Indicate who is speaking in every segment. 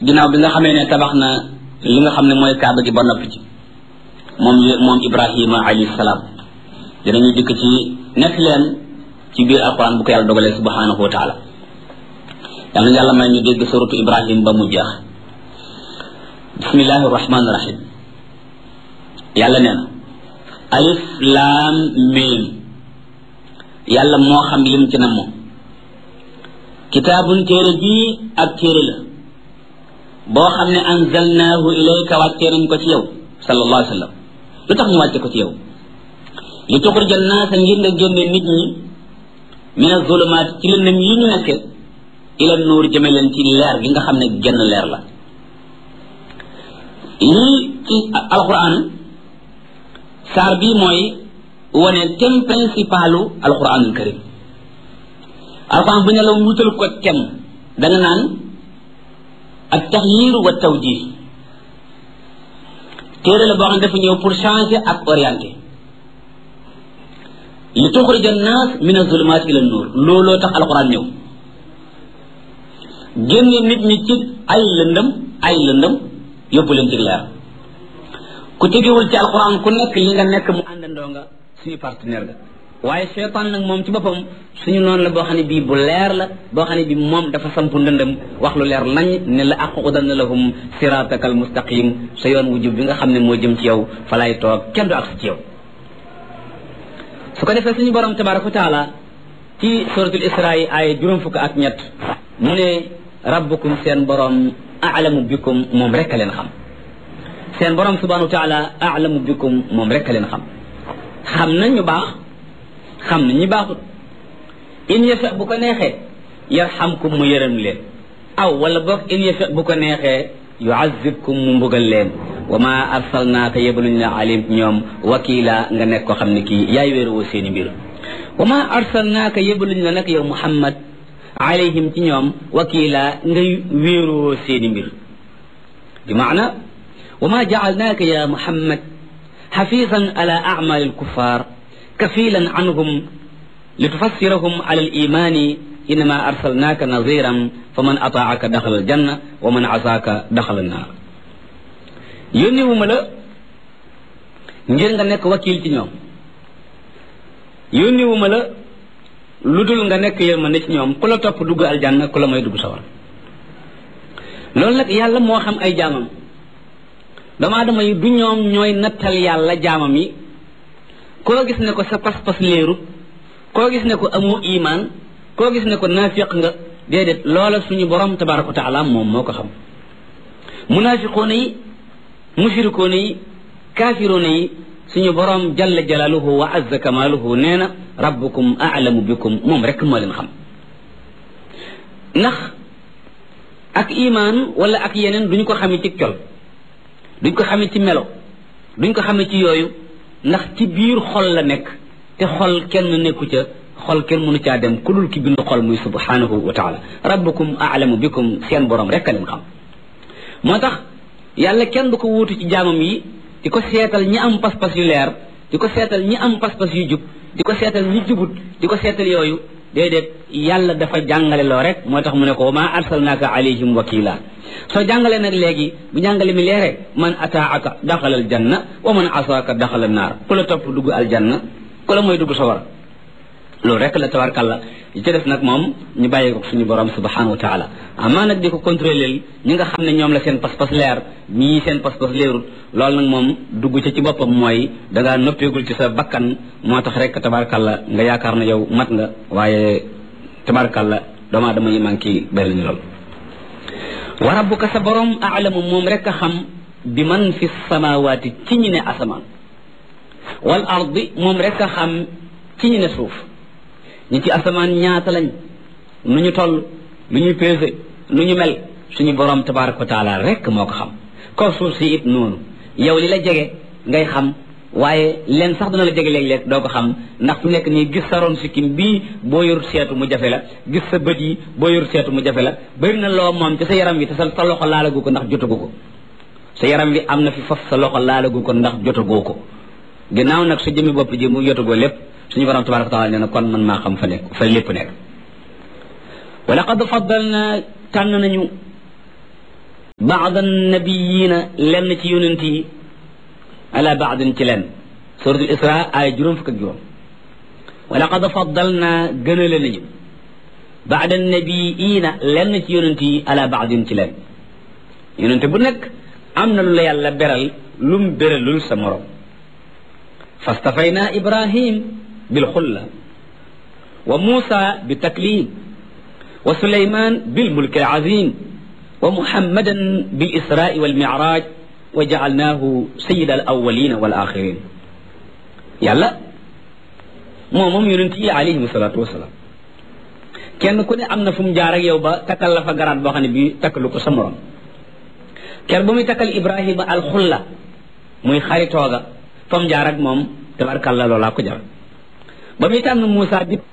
Speaker 1: ginnaaw bi nga xamee ne tabax na li nga xam ne mooy kaaba gi ba noppi ci moom moom ibrahima alayhi salaam dinañu dikk ci nekk leen ci biir alquran bu ko yàlla dogalee subhanahu wa taala yàlla na yàlla may ñu dégg suratu ibrahim ba mu jeex bismillahi rahmani rahim yàlla nee na alif laam miim yàlla moo xam lim ci na moom kitaabun téere bii ab téere la boo xam ne anzalnaahu ilayka wàccee nañ ko ci yow sallallahu alayhi wa sallam lu tax ñu wàcce ko ci yow li tuxrija naasa ngir nga génne nit ñi min azulumaat ci lëndëm yi ñu nekke ila nuur jëme leen ci leer gi nga xam ne genn leer la lii ci alquran saar bii mooy wane thème principalu alquranul karim alquran bu ne la wutal ko thème da nga naan ak taxyir wa tawjih téere la boo xam ne dafa ñëw pour changer ak orienter li tuxrija naas min azulumaat ila nuur looloo tax alquran ñëw génne nit ñi ci ay lëndëm ay lëndëm yóbbu leen ci leer ku tegewul ci alquran ku nekk li nga nekk mu àndandoo nga suñu partenaire ga waaye seytaan nag moom ci boppam suñu noonu la boo xam ne bii bu leer la boo xam ne bii moom dafa sampu ndëndëm wax lu leer nañ ne la aqudanna lahum sirataka al mustaqim sa yoon wu jub bi nga xam ne moo jëm ci yow fa lay toog kenn du agsi ci yow su ko defee suñu borom tabaraka wa taala ci suratul isra yi ay juróom fukk ak ñett mu ne rabbukum seen borom alamu bikum moom rek a leen xam seen borom subhanahu wa taala alamu bikum moom rek a leen xam xam nañ ñu baax xam na ñi baaxut in yasha bu ko neexee yarhamkum mu yërëm leen aw wala boog in yasha bu ko neexee yuazibkum mu mbugal leen wa ma arsalnaaka yebaluñ la alim ñoom wakila nga nekk ko xam ne kii yaay wéeruwoo seeni mbir wa ma arsalnaaka yebaluñ la nag yow muhammad alayhim ci ñoom wakila ngay wéeruwoo seeni mbir bi maana wa ma jaalnaaka ya muhammad xafisan ala acmali alkuffar kafilan anhum litufassirahum ala alimani innama arsalnaaka naziran faman ataaka daxala aljanna wa man asaaka daxala annaar yónniwuma la ngir nga nekk wakil ci ñoom yónniwuma la lu dul nga nekk yërmande ci ñoom ku la topp dugg aljanna ku la may dugg sawar loolu nag yàlla moo xam ay jaamam doomu aadama yi du ñoom ñooy nattal yàlla jaamam yi koo gis ne ko sa pas-pas léerut koo gis ne ko amoo imaan koo gis ne ko naafiq nga déedéet loola suñu borom tabaraka wa taala moom moo ko xam munaafiqoona yi mushrikoona yi kaafiroona yi suñu borom jalla jalaaluhu wa azza kamaaluhu nee na rabbukum aalamu bikum moom rek moo leen xam ndax ak imaan wala ak yeneen duñ ko xamee ci col duñ ko xamee ci melo duñ ko xamee ci yooyu ndax ci biir xol la nekk te xol kenn nekku ca xol kenn mënu caa dem ku dul ki bind xol muy subhanahu wa taala rabbukum aalamu bikum seen borom rek a leen xam moo tax yàlla kenn du ko wuutu ci jaamam yi di ko seetal ñi am pas-pas yu leer di ko seetal ñi am pas-pas yu jub di ko seetal ñi jubut di ko seetal yooyu déedéet yàlla dafa jàngale loo rek moo tax mu ne ko wa ma arsalnaaka alayhim wakila soo jàngalee nag léegi bu jàngale mi leere man ataaka daxala aljanna wa man asaaka daxala naar ku la topp dugg aljanna ku la mooy dugg sawar loolu rek la tabarkàlla yi ci def nag moom ñu bàyyi ko suñu borom subhanahu wa taala amaa nag di ko contrôler ñi nga xam ne ñoom la seen pas-pas leer ñii seen pas-pas leerut loolu nag moom dugg ca ci boppam mooy dangaa noppeegul ci sa bakkan moo tax rek tabarkàlla nga yaakaar na yow mat nga waaye tabarkàlla doomu aadama yi manqué bari ñu lool wa rabbuka sa borom aalamu moom rek a xam bi man fi samawaati ci ñi ne asamaan wal ardi moom rek a xam ci ñi ne suuf ñi ci asamaan ñaata lañ nu ñu toll lu ñu pesé nu ñu mel suñu borom tabaraka wa taala rek moo ko xam kaw suuf si it noonu yow li la jege ngay xam waaye leen sax dana la jege léeg-léeg doo ko xam ndax fu nekk nii gis sa ron sikkim bii boo yor seetu mu jafe la gis sa bët yi boo yor seetu mu jafe la bëri na loo moom ci sa yaram wi te sa sa loxo laalagu ko ndax jotagu ko sa yaram wi am na fi faf sa loxo laalagu ko ndax jotagoo ko ginnaaw nag sa jëmmi bopp ji mu jotagoo lépp suñu borom tabaraka taala nee na kon man maa xam fa nekk fa lépp nekk wa laqad faddalna tànn nañu baad annabiyiina lenn ci yonent yi ala baadin ci lenn suratul isra ay juróom fukk ak juróom wa laqad faddalna gënale nañu baad annabiyiina lenn ci yonent yi ala baadin ci lenn yonent bu nekk am na lu la yàlla beral lum beralul sa morom fastafayna ibrahim bilxulla wa muusa bitaklim wa suleyman bilmulki alazim wa muhammadan bilisrai walmicraj wa jacalnaahu sayida alawalina walaxirin yàlla moo moom yonent yi alayhim salatu wasalaam kenn ku ne am na fu mu jaar ak yow ba takkal la fa garaat boo xam ne bii takkalu ko sa morom ker ba muy takkal ibrahima alxulla muy xaritooga fa mu jaar ak moom tabarkàlla loolaa ko jar ba muy tànn Moussa bi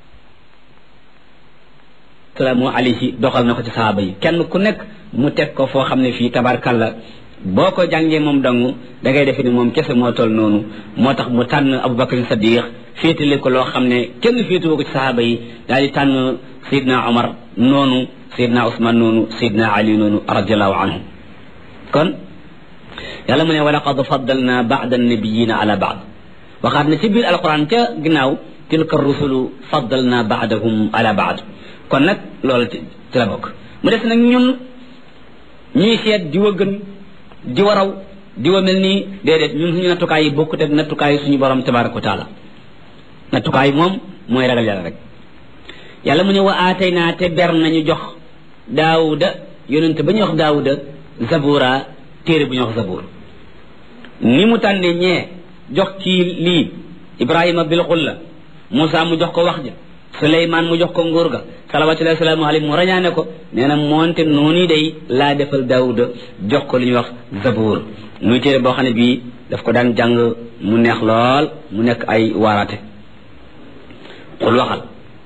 Speaker 1: salaamu alayhi doxal na ko ci sahaaba yi kenn ku nekk mu teg ko foo xam ne fii tabarkàlla boo ko jàngee moom dangu da ngay defe ni moom kese moo toll noonu moo tax mu tànn Abubakar Sadiq féetale ko loo xam ne kenn féetewoo ko ci sahaaba yi daal di tànn Seydina Omar noonu Seydina Ousmane noonu Seydina Ali noonu radiallahu anhu kon yàlla mu ne wa laqad faddalna baada annabiyina ala baad waxaat na ci biir alquran ca ginnaaw tilka rusulu faddalna baadahum ala baad kon nag loolu ci la bokk mu des nag ñun ñuy seet diwa gën diwa raw diwa mel nii déedéet ñun suñu nattukaay yi bokkut ak nattukaay yi suñu borom tabaraka wa taala nattukaay moom mooy ragal yàlla rek yàlla mu ne wa aatayna te ber nañu jox daawuda yonente ba ñuy wax daawuda zabura téere bu ñuy wax zabur ni mu tànne ñee jox kii lii ibrahima bil xulla moussa mu jox ko wax ja suleymaan mu jox ko nguur ga salawatullahi wasalaamu alayhi mu rañaane ko nee na moonte noonu day laa defal daawuda jox ko li ñuy wax zabur muy téere boo xam ne bii daf ko daan jàng mu neex lool mu nekk ay waaraate xul waxal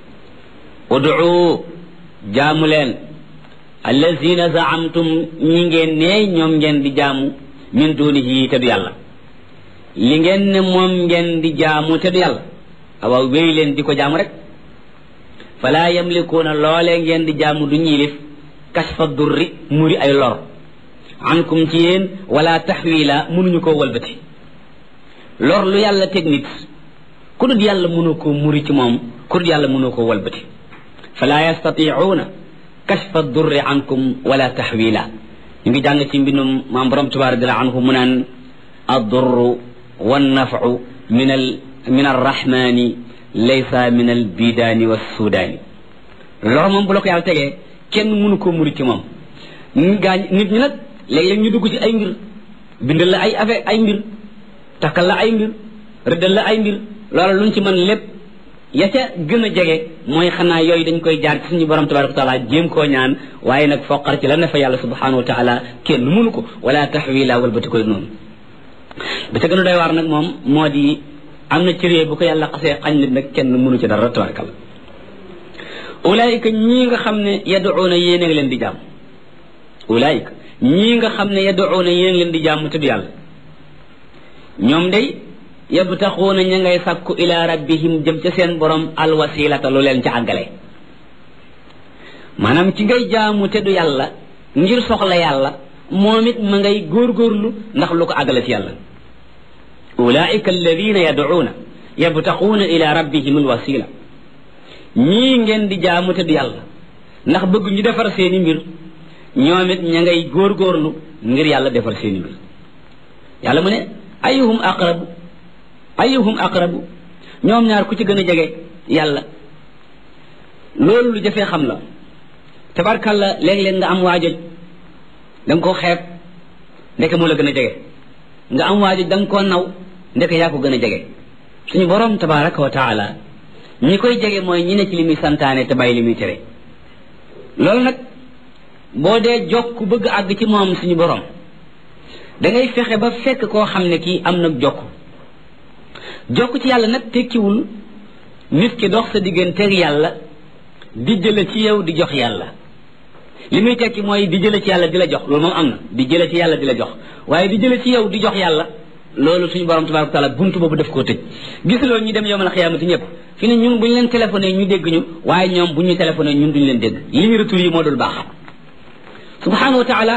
Speaker 1: ud'u jaamu leen allazina zaamtum ñi ngeen ne ñoom ngeen di jaamu min dunihi te du yàlla li ngeen ne moom ngeen di jaamu te du yàlla awaaw wéy leen di ko jaamu rek fala yamlikuuna loolee ngeen di jaamu du ñiilif kasfa durri muri ay lor ankum ci yéen wala taxwila mënuñu koo walbati lor lu yàlla teg nit ku dul yàlla mënu koo muri ci moom ku dul yàlla mënu koo walbati fala yastatiuuna kashfa durri ankum wala taxwila ñu ngi jàng ci mbindum maam borom tabarak radiallahu anhu mu naan addurru wannafu min al min arrahmani laysa min al bidaani wassudaani lor moom bu la ko yàlla tegee kenn mënu koo muri ci moom ñu gaañ nit ñi nag léeg-léeg ñu dugg ci ay mbir bindal la ay affaire ay mbir takkal la ay mbir rëddal la ay mbir loola luñ ci mën lépp ya ca gën a jege mooy xanaa yooyu dañ koy jaar ci suñu borom tabaraka wa taala jéem koo ñaan waaye nag foqar ci la ne fa yàlla subhanahu wa taala kenn mënu ko wala taxwila walbati koy noonu ba ca gën a doy waar nag moom moo di am na cëree bu ko yàlla xasee xañ nit nag kenn mënu ci dara tabarakalla ulaayika ñii nga xam ne yaduuna yéen a ngi leen di jàmm ulaayika ñii nga xam ne yaduuna yéen a ngi leen di jàmm tudd yàlla ñoom day yabtaxuuna ña ngay sàkku ila rabbihim jëm ca seen borom alwasilata lu leen ca àggale maanaam ci ngay jaamu te du yàlla ngir soxla yàlla moom it ma ngay góorgóorlu ndax lu ko àggale ci yàlla ulaika alladina yaduuna yabtaxuuna ila rabbihim alwasila ñii ngeen di jaamu te du yàlla ndax bëgg ñu defar seeni mbir ñoom it ña ngay góorgóorlu ngir yàlla defar seeni mbir yàlla mu ne ayuhum aqrabu ayuhum aqrabu ñoom ñaar ku ci gën a jege yàlla loolu lu jafee xam la tabarkalla léeg-léeg nga am waajoj da nga koo xeeb ndeke moo la gën a jege nga am waajoj da nga koo naw ndeke yaa ko gën a jege suñu borom tabaraka wa taala ñi koy jege mooy ñi ne ci li muy santaane te bàyyi li muy tere loolu nag boo dee jokk bëgg àgg ci moom suñu borom da ngay fexe ba fekk koo xam ne kii am nag jokk jokk ci yàlla nag tekkiwul nit ki dox sa digganteeg yàlla di jële ci yow di jox yàlla li muy tekki mooy di jële ci yàlla di la jox loolu moom am na di jële ci yàlla di la jox waaye di jële ci yow di jox yàlla loolu suñu borom tabaraka taala buntu boobu def koo tëj gisuloo ñu dem yowmal xiyaamati ñëpp fi ne ñun bu ñu leen téléphoné ñu dégg ñu waaye ñoom bu ñu téléphoné ñun duñu leen dégg li ñu retour yi moo dul baax subhanahu wa taala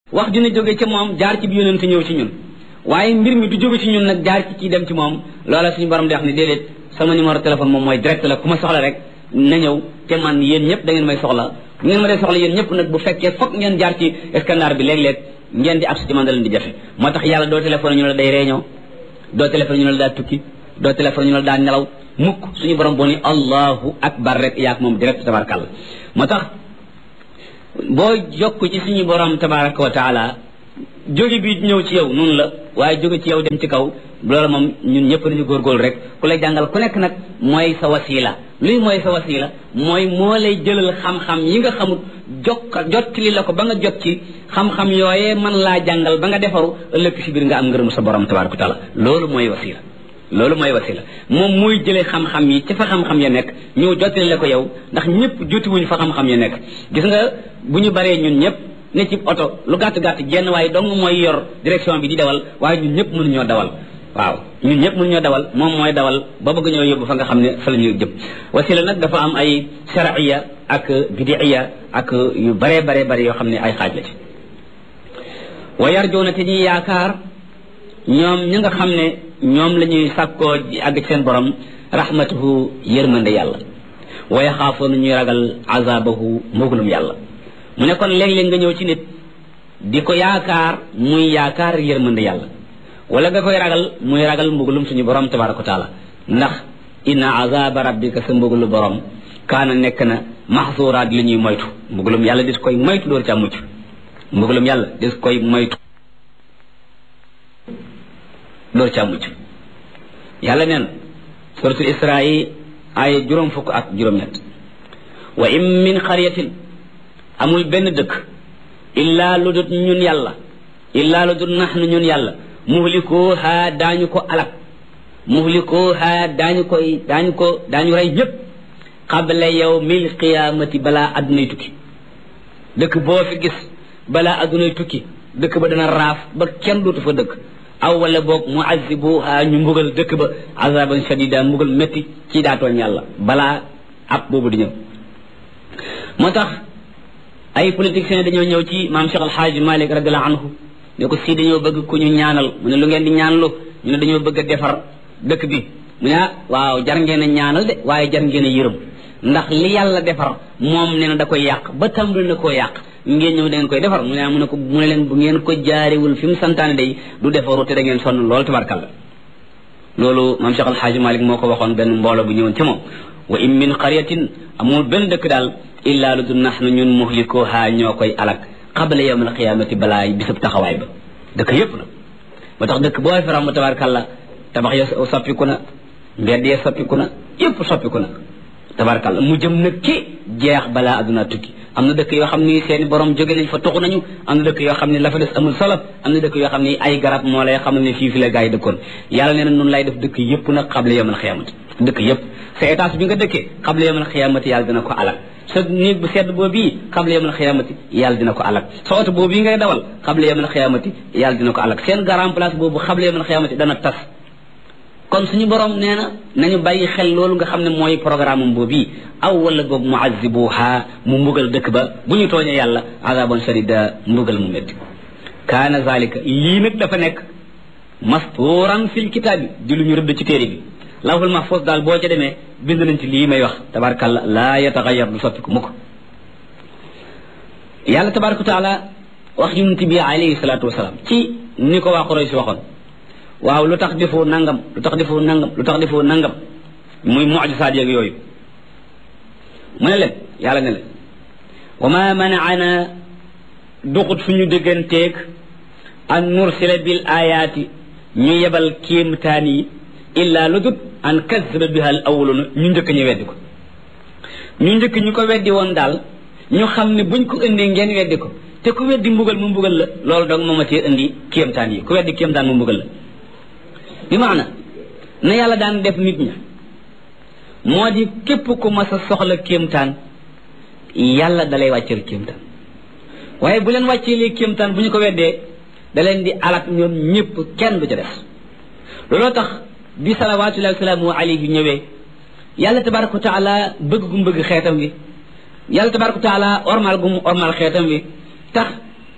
Speaker 1: wax dina jóge ca moom jaar ci bi yonent ñëw ci ñun waaye mbir mi du jóge ci ñun nag jaar ci kii dem ci moom loola suñu borom di wax ne déedéet sama numéro téléphone moom mooy direct la ku ma soxla rek na ñëw te man yéen ñëpp da ngeen may soxla bu ngeen ma dee soxla yéen ñëpp nag bu fekkee foog ngeen jaar ci scanner bi léeg-léeg ngeen di accès ci man da leen di jafe moo tax yàlla doo téléphone ñu la day réunion doo téléphone ñu la daa tukki doo téléphone ñu la daa nelaw mukk suñu borom boo ni allahu akbar rek yaak moom direct tabarakàlla moo tax boo jokk ci suñu borom tabaraka wa taala jóge bi ñëw ci yow noonu la waaye jóge ci yow dem ci kaw loolu moom ñun ñëpp dañu góorgóorlu rek ku lay jàngal ku nekk nag mooy sa wasila luy mooy sa wasila mooy moo lay jëlal xam-xam yi nga xamut jokk jottali la ko ba nga jot ci xam-xam yooyee mën laa jàngal ba nga defaru ëllëg si biir nga am ngërëm sa borom tabaraka wa taala loolu mooy wasila loolu mooy wasila moom mooy jëlee xam-xam yi ci fa xam-xam ya nekk ñëw jottali la ko yow ndax ñëpp jotiwuñ fa xam-xam ya nekk gis nga bu ñu baree ñun ñëpp ne ci oto lu gàtt gàtt genn waaye dong mooy yor direction bi di dawal waaye ñun ñëpp mënuñoo dawal waaw ñun ñëpp mënuñoo dawal moom mooy dawal ba bëgg ñoo yóbbu fa nga xam ne fa la ñuy jëm wasila nag dafa am ay sharciya ak bidiya ak yu baree baree bari yoo xam ne ay xaaj la ci wa yarjoona te ñuy yaakaar ñoom ñi nga xam ne ñoom la ñuy sàkkoo àgg ci seen borom rahmatuhu yërmande yàlla wa yaxaafoona ñuy ragal azabahu mbugalum yàlla mu ne kon léeg-léeg nga ñëw ci nit di ko yaakaar muy yaakaar yërmande yàlla wala nga koy ragal muy ragal mbugalum suñu borom tabaraka wa taala ndax inna azaba rabbika sa mbugalu borom kaana nekk na maxsuuraat li ñuy moytu mbugalum yàlla dis koy moytu door ca mucc mbugalum yàlla dis koy moytu door ca mucc yàlla neen suratul isra yi ay juróom fukk ak juróom-ñett wa in min xaryatin amul benn dëkk illaa lu dut ñun yàlla illaa lu dut naxnu ñun yàlla muhlikooha daañu ko alak muhlikooha daañu koy daañu ko daañu rey ñëpp qabla yawmil qiyaamati balaa addunay tukki dëkk boo fi gis balaa addunay tukki dëkk ba dana raaf ba kenn dootu fa dëkk aw wala boog muazibuha ñu mbugal dëkk ba azaban shadida mbugal métti ci daatooñ yàlla balaa ab boobu di ñëw moo tax ay politiciens dañoo ñëw ci maam Cheikh Alxaaji Malik radiallahu anhu ne ko si dañoo bëgg ku ñu ñaanal mu ne lu ngeen di ñaanlu ñu ne dañoo bëgg a defar dëkk bi mu ne ah waaw jar ngeen a ñaanal de waaye jar ngeen a yërëm ndax li yàlla defar moom nee na da koy yàq ba tàmbali na koo yàq ngeen ñëw da ngeen koy defar mu ne mu ne ko mu ne leen bu ngeen ko jaarewul fi mu santaane day du defaru te da ngeen sonn loolu tabarkalla loolu maam Cheikh Alxaaji Malik moo ko waxoon benn mbooloo bu ñëwoon ci moom wa in min qaryatin amul benn dëkk daal illaa lu du nax na ñun muhlikuha ñoo koy alak qabla yawm alqiyamati balaa bisab taxawaay ba dëkk yépp na ba tax dëkk boo fi ram tabarkalla tabax ya soppiku na mbedd ya soppiku na yépp soppiku na tabarkalla mu jëm nag ci jeex balaa aduna tukki am na dëkk yoo xam ni seeni borom jóge nañ fa tuxu nañu am na dëkk yoo xam ne la fa des amul solo am na dëkk yoo xam ni ay garab moo lay xam ne fii fi la gaa yi dëkkoon yàlla nee na noonu lay def dëkk yépp nag qabla yawm alqiyamati dëkk yépp sa étage bi nga dëkkee qabla yawm alqiyamati yàlla dina ko alal sa néeg bu sedd boobu qabla yawmal xiyaamati yàlla dina ko alak sa oto boobu ngay dawal qabla yawmal xiyaamati yàlla dina ko alak seen grand place boobu qabla yawmal xiyaamati dana tas kon suñu borom nee na nañu bàyyi xel loolu nga xam ne mooy programme am boobu aw wala boog mu azibuha mu mbugal dëkk ba bu ñu tooñee yàlla azaban shadida mbugal mu métti kaana zalika lii nag dafa nekk mastuuran fil kitaabi di lu ñu rëdd ci téere bi lawhul mahfuz daal boo ca demee bind nañ ci lii may wax tabarakàllah laa yataxayar du soppiku mukk yàlla tabaraka taala wax yonent bi alayhi salaatu wasalaam ci ni ko waa Quraysh waxoon waaw lu tax defoo nangam lu tax defoo nangam lu tax defoo nangam muy mucjisaat yeeg yooyu mu ne leen yàlla ne leen wa ma manaana duxut suñu dégganteeg an nursila bil ayaati ñu yebal kéemtaan yi illa lu dut an kazzaba biha al awwaluna ñu njëkk ñu weddi ko ñu njëkk ñu ko weddi woon daal ñu xam ne buñ ko indee ngeen weddi ko te ku weddi mbugal mu mbugal la loolu dong moo ma cee indi kéemtaan yi ku weddi kéemtaan mu mbugal la bi maana na yàlla daan def nit ña moo di képp ku mas a soxla kéemtaan yàlla dalay wàcceel kéemtaan waaye bu leen wàcceelee kéemtaan bu ñu ko weddee da leen di alak ñoom ñëpp kenn du ca def looloo tax bi salawaatullahi wasalaamu alayhi ñëwee yàlla tabaraka wa taala bëgg gu mu bëgg xeetam wi yàlla tabaraka wa taala ormal gu mu ormal xeetam wi tax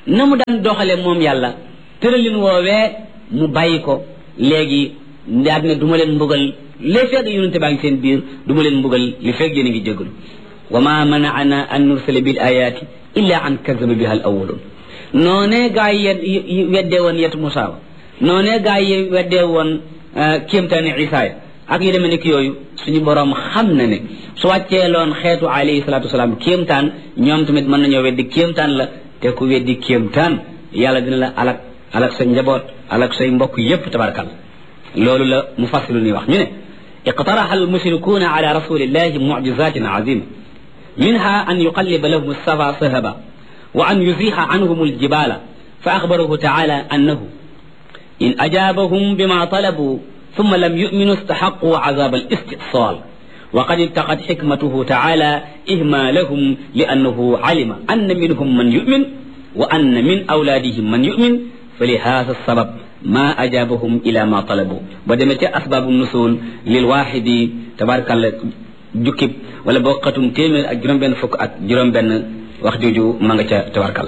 Speaker 1: na mu daan doxale moom yàlla tëralin woowee mu bàyyi ko léegi daal ne du ma leen mbugal les fekk yonente baa ngi seen biir du ma leen mbugal li fekk yéen a ngi jégalu wa ma manaana an nursala bil ayati illa an kazaba biha al awwalun noonee gaa yi weddee woon yetu Musaa wa noonee gaa yi weddee woon kéemtaani Isaa ak yu demee nekk yooyu suñu boroom xam na ne su wàcceeloon xeetu alayhi salaatu wasalaam kéemtaan ñoom tamit mën nañoo weddi kéemtaan la te ku weddi kéemtaan yàlla dina la alak alak sa njaboot alak say mbokk yépp tabarakal loolu la mu fassilu ni wax ñu ne iqtaraha almushrikuuna ala rasulillahi mucjizatin azima minha an yuqalliba lahum alsafa sahaba wa an yuziha anhum aljibala fa axbarahu taala annahu in ajabahum bima talabu ثم لم يؤمنوا استحقوا عذاب الاستئصال وقد اتقت حكمته تعالى إهمالهم لأنه علم أن منهم من يؤمن وأن من أولادهم من يؤمن فلهذا السبب ما أجابهم إلى ما طلبوا بدمت أسباب النزول للواحد تبارك الله جكب ولا بوقتم تيمر أجرم بين فك أجرم بين wax jooju ma nga ca tabarkal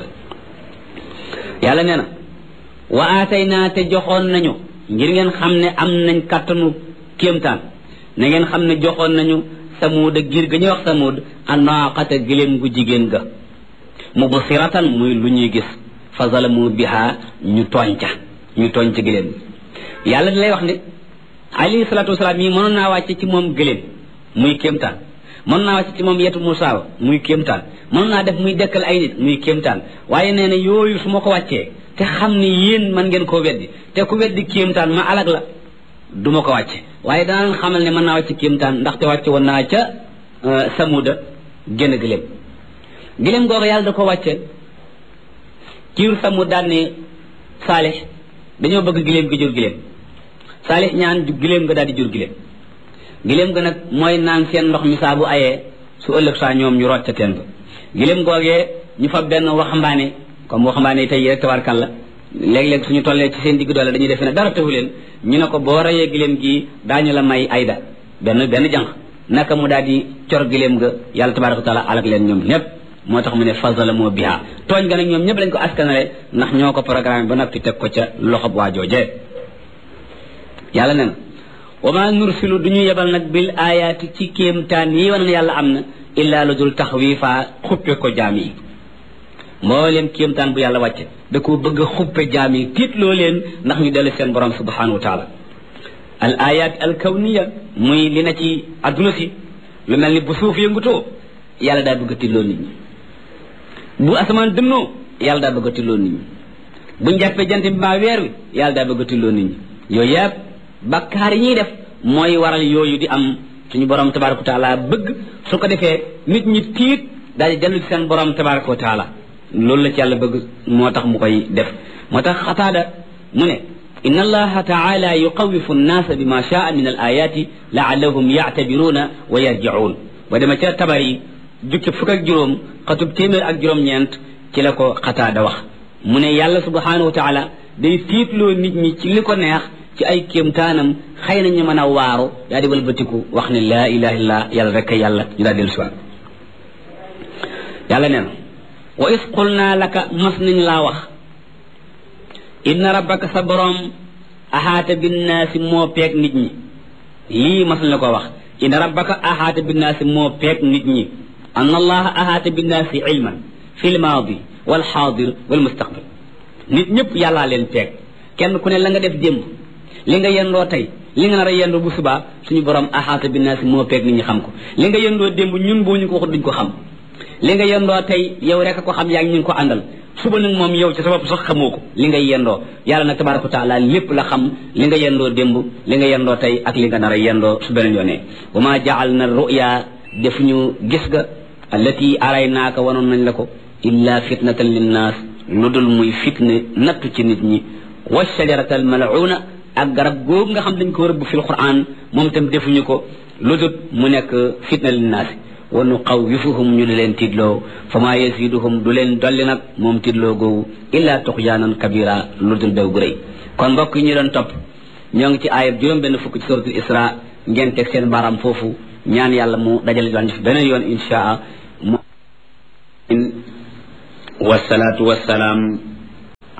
Speaker 1: yàlla nee na wa aatayna te joxoon nañu ngir ngeen xam ne am nañ kàttanu kéemtaan na ngeen xam ne joxoon nañu samuud ak giir ga ñuy wax samuud anaaqata gëléem gu jigéen ga mubsiratan muy lu ñuy gis fa zalamu biha ñu tooñ ca ñu tooñ ca gëléem yàlla di lay wax ne alayhi salaatu wasalaam yi mënoon naa wàcce ci moom gëléem muy kéemtaan mën naa wàcc ci moom yetu Musaa muy kéemtaan mën naa def muy dekkal ay nit muy kéemtaan waaye nee na yooyu su ma ko wàccee te xam ni yéen man ngeen koo weddi te ku weddi kéemtaan ma alag la du ma ko wàcce waaye danaan xamal ne mën naa wàcc kéemtaan ndaxte wàcce woon naa ca samuda génn gëléem gëléem googu yàlla da ko wàcce kiir samud daan ne saalix dañoo bëgg gëléem gi jur gëléem saalix ñaan gëléem nga daal di jur gëléem giléem ga nag mooy naan seen ndox mi saa bu ayee su ëllëg saa ñoom ñu rocc ca teen ba giléem googee ñu fa benn waxambaane comme waxambaane yi tey rek tabarkalla léeg-léeg suñu tollee ci seen digg doole dañuy defe ne dara taxu leen ñu ne ko boo rayee giléem gi daañu la may ayda benn benn jànq naka mu daal di cor giléem ga yàlla tabaraka wa taala alak leen ñoom ñëpp moo tax mu ne fasala moo biha tooñ ga nag ñoom ñëpp lañ ko askanale ndax ñoo ko programme ba noppi teg ko ca loxob waa joojee yàlla ne na wa ma nursilu du ñu yebal nag bil ayaati ci kéemtaan yi wane ne yàlla am na illaa lu dul taxwiifa xuppe ko jaam yi mbooleem kéemtaan bu yàlla wàcce da ko bëgg a xuppe jaam yi tiitloo leen ndax ñu dellu seen borom subhanahu wa taala al ayat al kawniya muy li na ci adduna si lu mel ni bu suuf yëngutoo yàlla daa bëgg a tiitloo nit ñi bu asamaan dënnoo yàlla daa bëgg a tiitloo nit ñi buñ jàppee jant bi mbaa weer wi yàlla daa bëgg a tiitloo nit ñi yooyu yëpp bakkaar yi ñuy def mooy waral yooyu di am suñu borom tabaraka wa taala bëgg su ko defee nit ñi tiit daal di dellu ci seen borom tabaraka wa taala loolu la ci yàlla bëgg moo tax mu koy def moo tax xataada mu ne inna allaha taala yuqawifu nnaasa bima shaa min al ayati laallahum yactabiruuna wa yarjicuun ba dema ca tabar yi jukki fukk ak juróom xatub téeméer ak juróom-ñeent ci la ko xataada wax mu ne yàlla subhanahu wa taala day tiitloo nit ñi ci li ko neex ci ay kéemtaanam xëy na ñu mën a waaru daa di walbatiku wax ne laa ilaha illallah yàlla rek yàlla ñu daal dellu siwaat yàlla nee na wa is qul naa laka mas nañ laa wax inna rabbaka sa boroom ahaata binnaasi moo peeg nit ñi lii mas nañ la ko wax inna rabbaka ahaata binnaasi moo peeg nit ñi an allaha ahaata binnaasi ilman fi lmaadi walxaadir walmustaqbal nit ñëpp yàllaa leen peeg kenn ku ne la nga def démb li nga yendoo tey li nga nar a yendoo bu subaa suñu borom ahaata binnaasi moo peeg nit ñi xam ko li nga yendoo démb ñun boo ñu ko wax duñ ko xam li nga yendoo tey yow rek a ko xam yaa ngi ñu ko àndal suba nag moom yow ci sa bopp sax xamoo ko li ngay yendoo yàlla nag tabaraka wa taala lépp la xam li nga yendoo démb li nga yendoo tey ak li nga nar a yendoo su beneen yoonee wa ma jaal na ruya def ñu gis ga allati aray naaka wanoon nañ la ko illa fitnatan linnaas lu dul muy fitne nattu ci nit ñi wa shajarata al mal'una ak garab googu nga xam dañ ko rëbb fil quran moom itam defuñu ko lu dul mu nekk fitna linnaas wa nuqawifuhum ñu di leen tiidloo fa maa yasiduhum du leen dolli nag moom tiidloo googu illa tuxyaanan kabira lu dul bew gu rëy kon mbokk yi ñu doon topp ñoo ngi ci aayab juróom benn fukk ci suratul isra ngeen teg seen baaraam foofu ñaan yàlla mu dajale doon fi beneen yoon inshaa wasalaatu wasalaam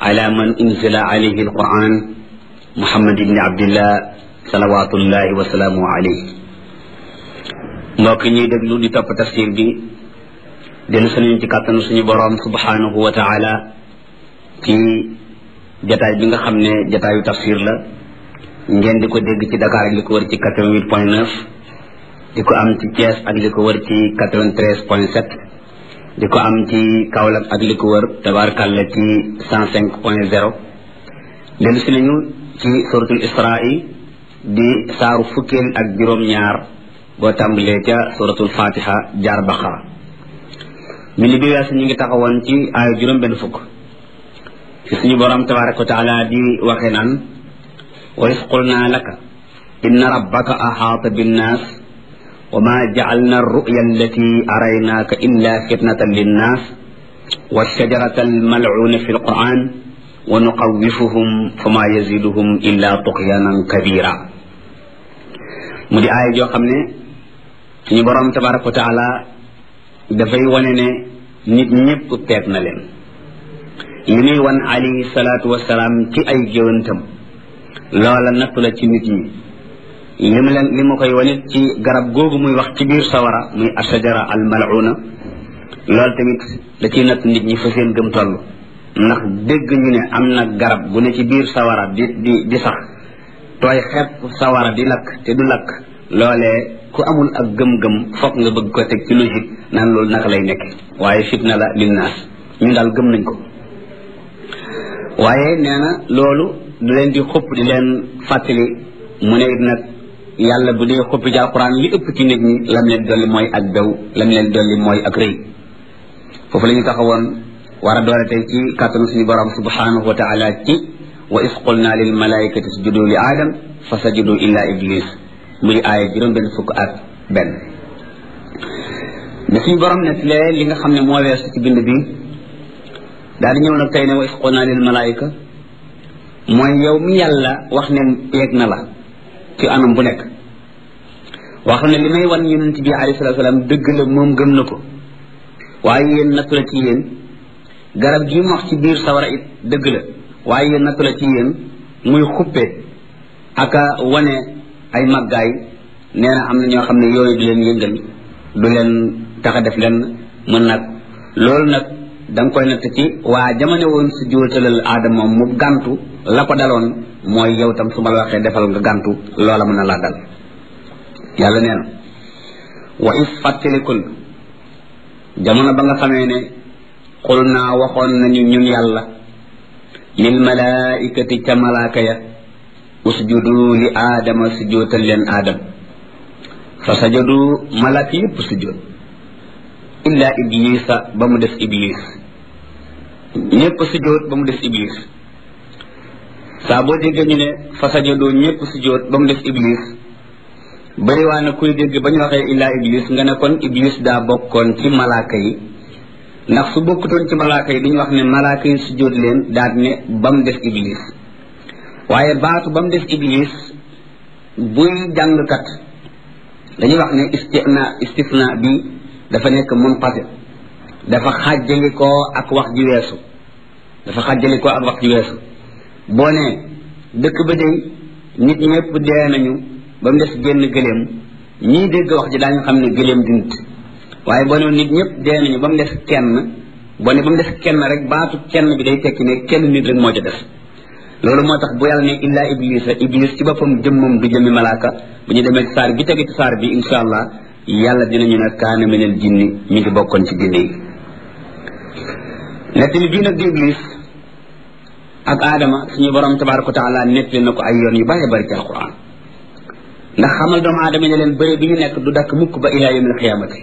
Speaker 1: ala man unzila alayhi alquran muhammad ibni abdillah salawatullahi wa salaamu alayhi mbokk ñuy déglu di topp tafsir bi dellu suñu ci kàttanu suñu boroom subhanahu wa taala ci jataay bi nga xam ne jataayu tafsir la ngeen di ko dégg ci Dakar ak li ko wër ci 88 point 9 di ko am ci Thiès ak li ko wër ci 93 point 7 di ko am ci Kaolack ak li ko wër tabaarkàlla ci 105 point 0 dellu si nañu ci suratul Israa di saaru fukkeel ak juróom-ñaar boo tàmbalee ca suratul Fatiha jaar Baqara bind bi weesu ñu ngi taxawoon ci aayu juróom benn fukk ci suñu borom tabaraka wa taala di waxe naan wa is qulna laka inna rabbaka ahaata binnaas wa ma jacalna arru'ya allati araynaaka illa fitnatan linnaas والشجرة الملعونة في القرآن ونقوفهم فما يزيدهم إلا طغيانا كبيرا مدي آية جو خمني suñu borom tabaraka wa taala dafay wane ne nit ñëpp teeg na leen li muy wan alayhi salaatu wasalaam ci ay géwantam loola nattu la ci nit ñi li mu leen li ma koy wanit ci garab googu muy wax ci biir sawara muy ashajara al mal'una loolu tamit da ciy natt nit ñi fa seen gëm toll ndax dégg ñu ne am na garab gu ne ci biir sawara di di di sax tooy xepp sawara di lakk te du lakk loolee ku amul ak gëm-gëm foog nga bëgg ko teg ci logique naan loolu naka lay nekk waaye fitna la linnaas ñu daal gëm nañ ko waaye nee na loolu du leen di xupp di leen fàttali mu ne it nag yàlla bu dee xuppi ci alquran li ëpp ci nit ñi lam leen dolli mooy ak bew lam leen dolli mooy ak rëy foofu la ñu taxawoon war a doole tey ci kàttanu suñu borom subhanahu wa taala ci wa is qulna lil malaikati sujudu li aadam fa sajudu illa iblis muy aaya juróom benn fukk ak benn da suñu borom net lee li nga xam ne moo weesu ci bind bi daal di ñëw nag tey ne wa is qulna lil malaika mooy yow mi yàlla wax ne peeg na la ci anam bu nekk wax ne li may wan yonent bi alayhi salatu salaam dëgg la moom gëm na ko waaye yéen nattu la ci yéen garab gi mu wax ci biir sawara it dëgg la waaye yéen nattu la ci yéen muy xuppe aka wane ay màggaay nee na am na ñoo xam ne yooyu du leen yëngal du leen tax a def leen mën nag loolu nag da nga koy natt ci waa jamono woon si jóotalal aadama mu gàntu la ko daloon mooy yow tam su ma la waxee defal nga gàntu loola mën na laa dal yàlla nee na wa is fàttalikul jamono ba nga xamee ne xul naa waxoon nañu ñun yàlla lil malaikati ca malaaka ya usjudu li aadama sujootal leen aadam fa sajadu malaaka yépp sujoot illa iblisa ba mu des iblis ñépp sujoot ba mu des iblis saa boo déggee ñu ne fa sajadu ñépp sujoot ba mu des iblis bari waa na kuy dégg ba ñu waxee illa iblis nga ne kon iblis daa bokkoon ci malaaka yi ndax su bokkutoon ci malaaka yi duñu wax ne malaaka yi sujoot leen daal ne ba mu des iblis waaye baatu ba mu des iblis buy jàngkat dañuy wax ne istina istifna bi dafa nekk munqati dafa xàjjali koo ak wax ji weesu dafa xàjjali koo ak wax ji weesu boo ne dëkk ba day nit ñëpp dee nañu ba mu des génn gëléem ñii dégg wax ji daañu xam ne gëléem di nit waaye boo ne nit ñëpp dee nañu ba mu des kenn boo ne ba mu des kenn rek baatu kenn bi day tekki ne kenn nit rek moo ca des loolu moo tax bu yàlla ne illa iblisa iblis ci boppam jëmmam du jëmmi malaaka bu ñu demee ci saar bi tege ci saar bi insha allah yàlla dinañu ne kaana minal jinni mi ngi bokkoon ci jinne yi nettali bii nag di iblis ak aadama suñu borom tabaraka wa taala nettali na ko ay yoon yu bari bari ci alquran ndax xamal doomu aadama ne leen bëri bi ñu nekk du dakk mukk ba ila yawmil xiyaamati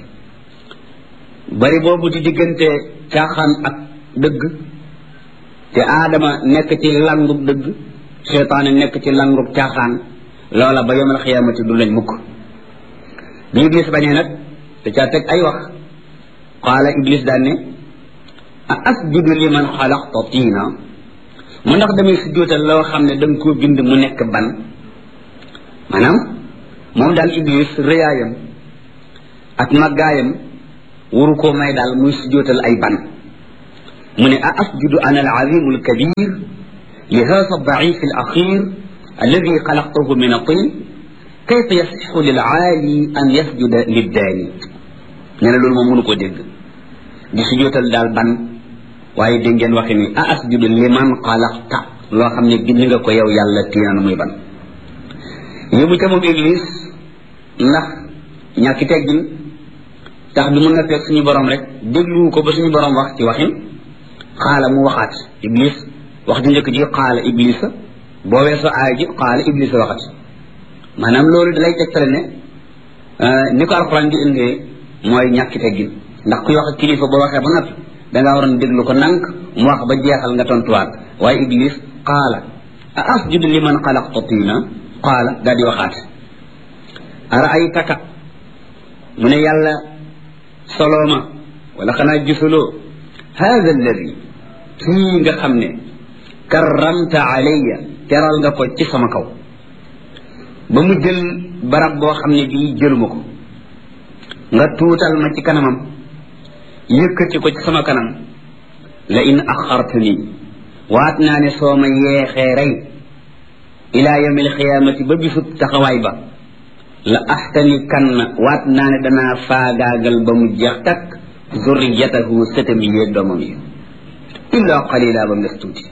Speaker 1: bëri boobu di diggante caaxaan ak dëgg te aadama nekk ci langub dëgg seytaane nekk ci langub caaxaan loola ba yawmil xiyaamati du lañ mukk bi iblis bañee nag te caa teg ay wax qaala iblis daan ne a asjudu liman xalaqta tiina mu ndax damay sujjóotal loo xam ne da nga koo bind mu nekk ban maanaam moom daal iblis rëyaayam ak màggaayam waru koo may daal muy sujjóotal ay ban mu ne a asjudu ana alazimu alkabir li hada aldaif alakhir alladi xalaqtahu min atin kayfa yasixu lilaali an yasjuda liddaani nee na loolu moom mënu koo dégg di sujootal daal ban waaye dégg ngeen waxe ni a asjudu liman xalaqta loo xam ne bind nga ko yow yàlla tiinaan muy ban yëmu ca moom iblis ndax ñàkki teggin tax bi mun na fekk suñu borom rek dégluwu ko ba suñu borom wax ci waxin xaala mu waxaat iblis wax di njëkk ji xaala iblis boo weesoo aay ji xaala iblis waxat maanaam loolu dalay tegtale ne ni ko alxuraan di indee mooy ñàkki teggin ndax kuy wax ak kilifa boo waxee ba noppi dangaa waroon déglu ko nank mu wax ba jeexal nga tontuwaat waaye iblis qaala a asjudu liman xalaqta tiina qaala daal di waxaat araaytaka mu ne yàlla solooma wala xanaa gisuloo hada alladi kii nga xam ne karramta alayya teral nga ko ci sama kaw ba mu jël barab boo xam ne bii jëluma ko nga tuutal ma ci kanamam yëkkati ko ci sama kanam la in axartani waat naa ne soo ma yeexee rey ilaa yawmi alxiyaamati ba bisub taxawaay ba la axtani kan na waat naa ne danaa faagaagal ba mu jeex takk zurriyatahu sëtam yi yéeg doomam yi illa qalila ba mu des tuuti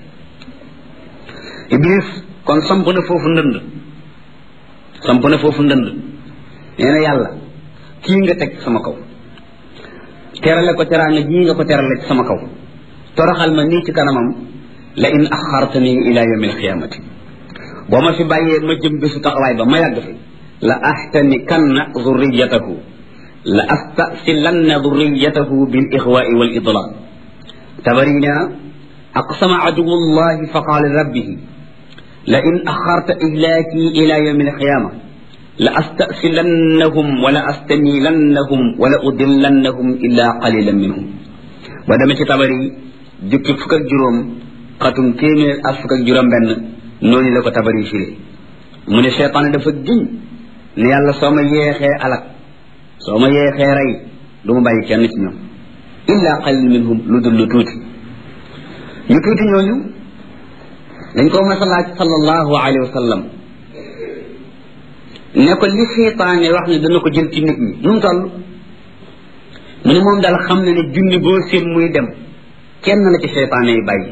Speaker 1: iblis kon samp na foofu ndënd samp na foofu ndënd nee na yàlla kii nga teg sama kaw terale ko teraanga jii nga ko terale ci sama kaw toroxal ma nii ci kanamam la in axartani ila yawmi alqiyamati boo ma fi bàyyee ma jëm bésu taxawaay ba ma yàgg fi la ahtani kanna zurriyatahu la astasilanna zurriyatahu bil ixwaai wal idlal tabari nee na aqsama aduwu llahi fa qaala rabbihi la in axarta ihlaaki ila yawmi alqiyama la astasilannahum wala astamilannahum wala udillannahum illa qalilan minhum ba demee ci tabari jukki fukk ak juróom xatum téeméer ak fukk ak juróom benn noonu la ko tabari firi mu ne cheytaane dafa giñ ne yàlla soo ma yeexee alak soo ma yeexee rey du ma bàyyi kenn ci ñoom illa qalil minhum lu dul lu tuuti ñu tuuti ñooñu dañ ko mas a laaj sallallahu alayhi wa sallam ne ko li seytaane wax ne dana ko jël ci nit ñi nu mu toll mu ne moom daal xam na ne junni boo seen muy dem kenn la ci seytaane yi bàyyi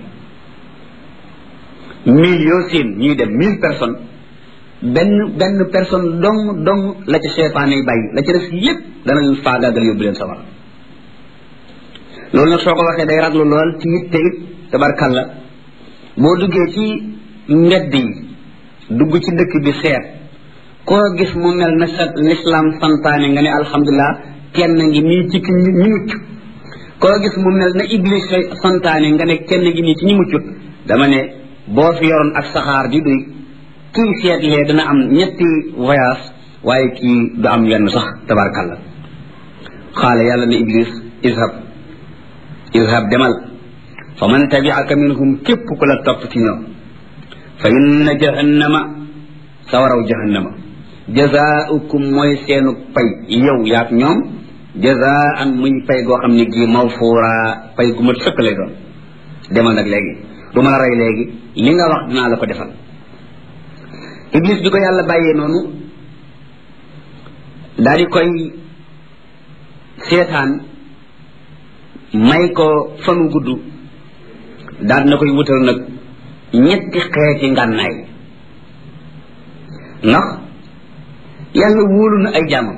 Speaker 1: mille yoo seen ñuy dem mille personnes benn benn personne dong dong la ci seytaane yi bàyyi la ci des yépp dana leen faagaagal yóbbu leen sawar loolu nag soo ko waxee day raglu lool ci it te it tabarkalla boo duggee ci mbedd yi dugg ci dëkk bi seet koo gis mu mel na sa l'islam santaane nga ne alhamdulilah kenn ngi nii ci ki ñi mucc koo gis mu mel na iblis santaane nga ne kenn ngi nii ci ñi muccut dama ne boo fi yoroon ak saxaar di duy kii seetlee dana am ñetti voyage waaye kii du am wenn sax tabarkalla xaala yàlla ne iblis izhab izhab demal fa man tabiaka minhum képp ku la topp ci ñoom fa inna jahannama sawaraw jahannama jazaaukum mooy seenu pay yow yaag ñoom jazaan muy pay goo xam ne gii mawfuura pay gu mat sëkk lay doon demal nag léegi du ma la rey léegi li nga wax dinaa la ko defal iblis bi ko yàlla bàyyee noonu daal di koy seetaan may ko fanu gudd daal na koy wutal nag ñetti xeeti ngànnaay ndax yàlla wóolu na ay jaamam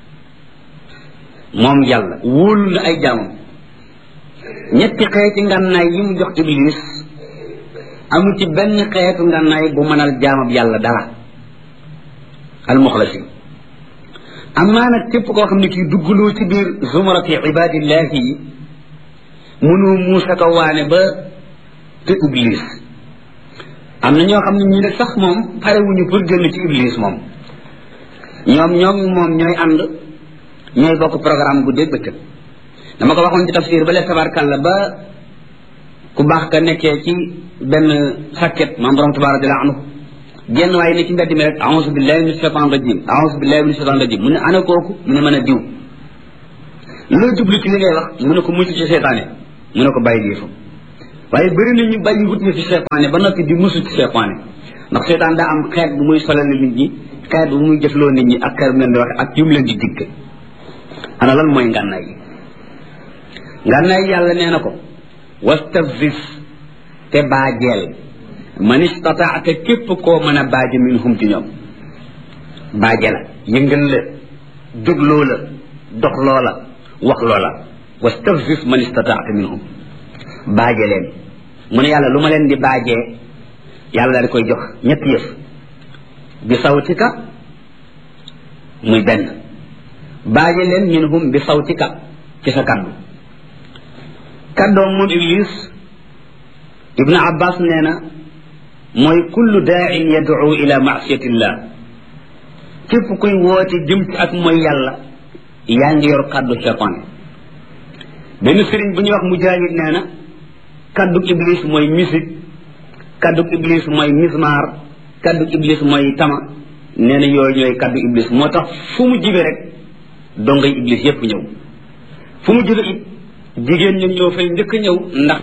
Speaker 1: moom yàlla wóolu na ay jaamam ñetti xeeti ngànnaay yi mu jox iblis amu ci benn xeetu ngànnaay bu mënal jaamab yàlla dara almuxlasi amaa nag képp koo xam ne kii duggloo ci biir zumarati ibadillahi yi mënoo muusa ko waane ba te iblis am na ñoo xam ne ñii nag sax moom parewuñu pour génn ci iblis moom ñoom ñoom moom ñooy ànd ñooy bokk programme bu dégg bëccëg dama ko waxoon ci tafsir ba le tabarkalla ba ku baax ka nekkee ci benn sàkket maam borom tabarak radiallahu anhu genn waaye ne ci mbedd mi rek aousu billahi min shaitan rajim aousu billahi min shaitan rajim mu ne ana kooku mu ne mën a diw loo jublu ci li ngay wax mu ne ko mucc ci seetaane mu ne ko bàyyi lii fa waaye bëri na ñu bàyyi wut ñu ci seytaane ba noppi di musu ci seytaane ndax seytaan daa am xeet bu muy solal nit ñi xeet bu muy jëfloo nit ñi ak xeet bu leen di waxe ak yu mu leen di digg ana lan mooy ngànnaay yi ngànnaay yàlla nee na ko wastafzis te baajeel man istataata képp koo mën a baaje minhum ci ñoom baaje la yëngal la jógloo la dox loola wax loola wastafzis man istataata minhum baaje leen mu ne yàlla lu ma leen di baajee yàlla daal di koy jox ñetti yëf bi sawtika muy benn baaje leen minhum bi sawtika ci sa kaddu kaddoom moom iblis ibnu abbas nee na mooy kullu daain yad'u ila maasiyatillah képp kuy woote jëm ci ak mooy yàlla yaa ngi yor kaddu cheytaan benn sëriñ bu ñuy wax mujahid nee na kaddu iblis mooy musique kaddu iblis mooy mismar kaddu iblis mooy tama nee na yooyu ñooy kaddu iblis moo tax fu mu jibe rek dongay iblis yépp ñëw fu mu jibe it jigéen ñoom ñoo fay njëkk ñëw ndax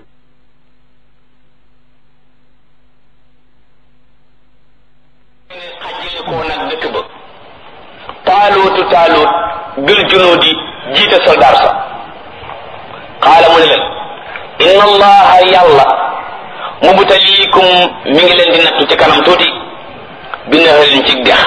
Speaker 2: xajjale koo nag dëkk ba taaluutu taaluut bil junuudi jiite soldaar sa xaala mu ne leen inna allaha yàlla mubtaliikum mi ngi leen di nattu ci kanam tuuti bi naharin ci dex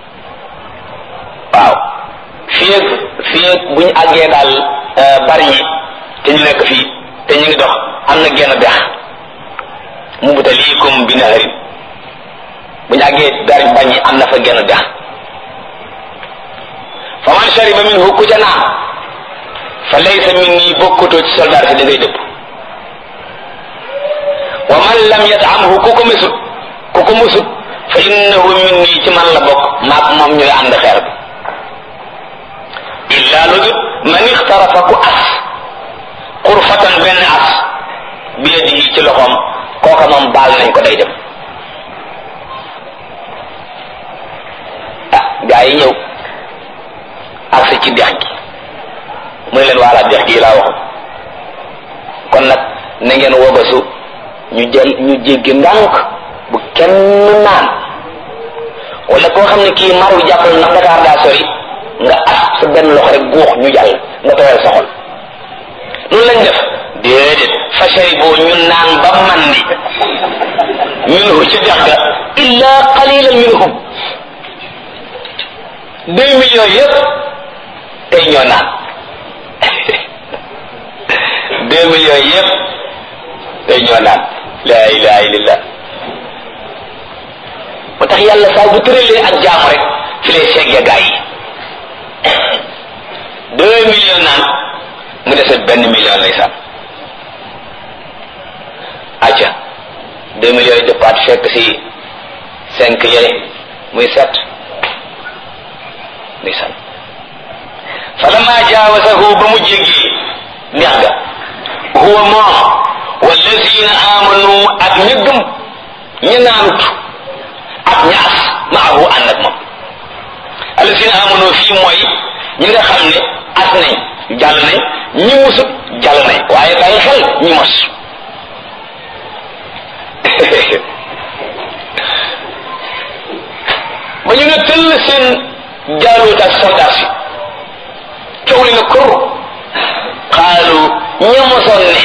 Speaker 2: waaw fii ak fii ak bu ñu àggee daal bari ñi te ñu nekk fii te ñu ngi dox am na genn dex mubtaliikum bi naharin bu ñu àggee bari bañ ñi am na fa genn dex fa man shariba minhu ku ca naan fa laysa minni bokkutoo ci soldaar si da ngay dëpp wa man lam yatamhu ku ko mesut ku ko musut fa innahu minni ci man la bokk maag moom ñooy ànd xeer bi illa lu dut man ixtarafa ku as xurfatan benn as bi yadihi ci loxoom kooka moom baal nañ ko day dem ah gaa yi ñëw agsi ci dex gi mu ne leen waala dex gi laa waxoon kon nag na ngeen wobasu ñu jël ñu jéggi ndànk bu kenn naan wala koo xam ne kii mar wi jàppal ndax Dakar daa sori nga as sa benn loxo rek guux ñu jàll nga tooyal sa xol loolu lañ def déedéet fashari boo ñu naan ba mandi minhu ci dex ga illa qalilan minhum deux millions yëpp tey ñoo naan deux millions yëpp tey ñoo naan la ilaha illallah moo tax yàlla saa bu tëralee ak jaamu rek fi lay segge gaa yi deux millions naan mu dese benn million lay sàmm acca deux millions yi dëppaat fekk si cinq yële muy sept muy sàmm falamma jaawasahu ba mu jéggi neex ga huwa moom wallazina amanu ak ña gëm ña naanut ak ñaas maahu ànd ak moom allazina amanu fii mooy ñi nga xam ne as nañ jàll nañ ñi musut jàll nañ waaye bàyyi xel ñi mos ba ñu ne tëll seen jaaluut ak soldat si coow li na kur xaalu ñamosoon ne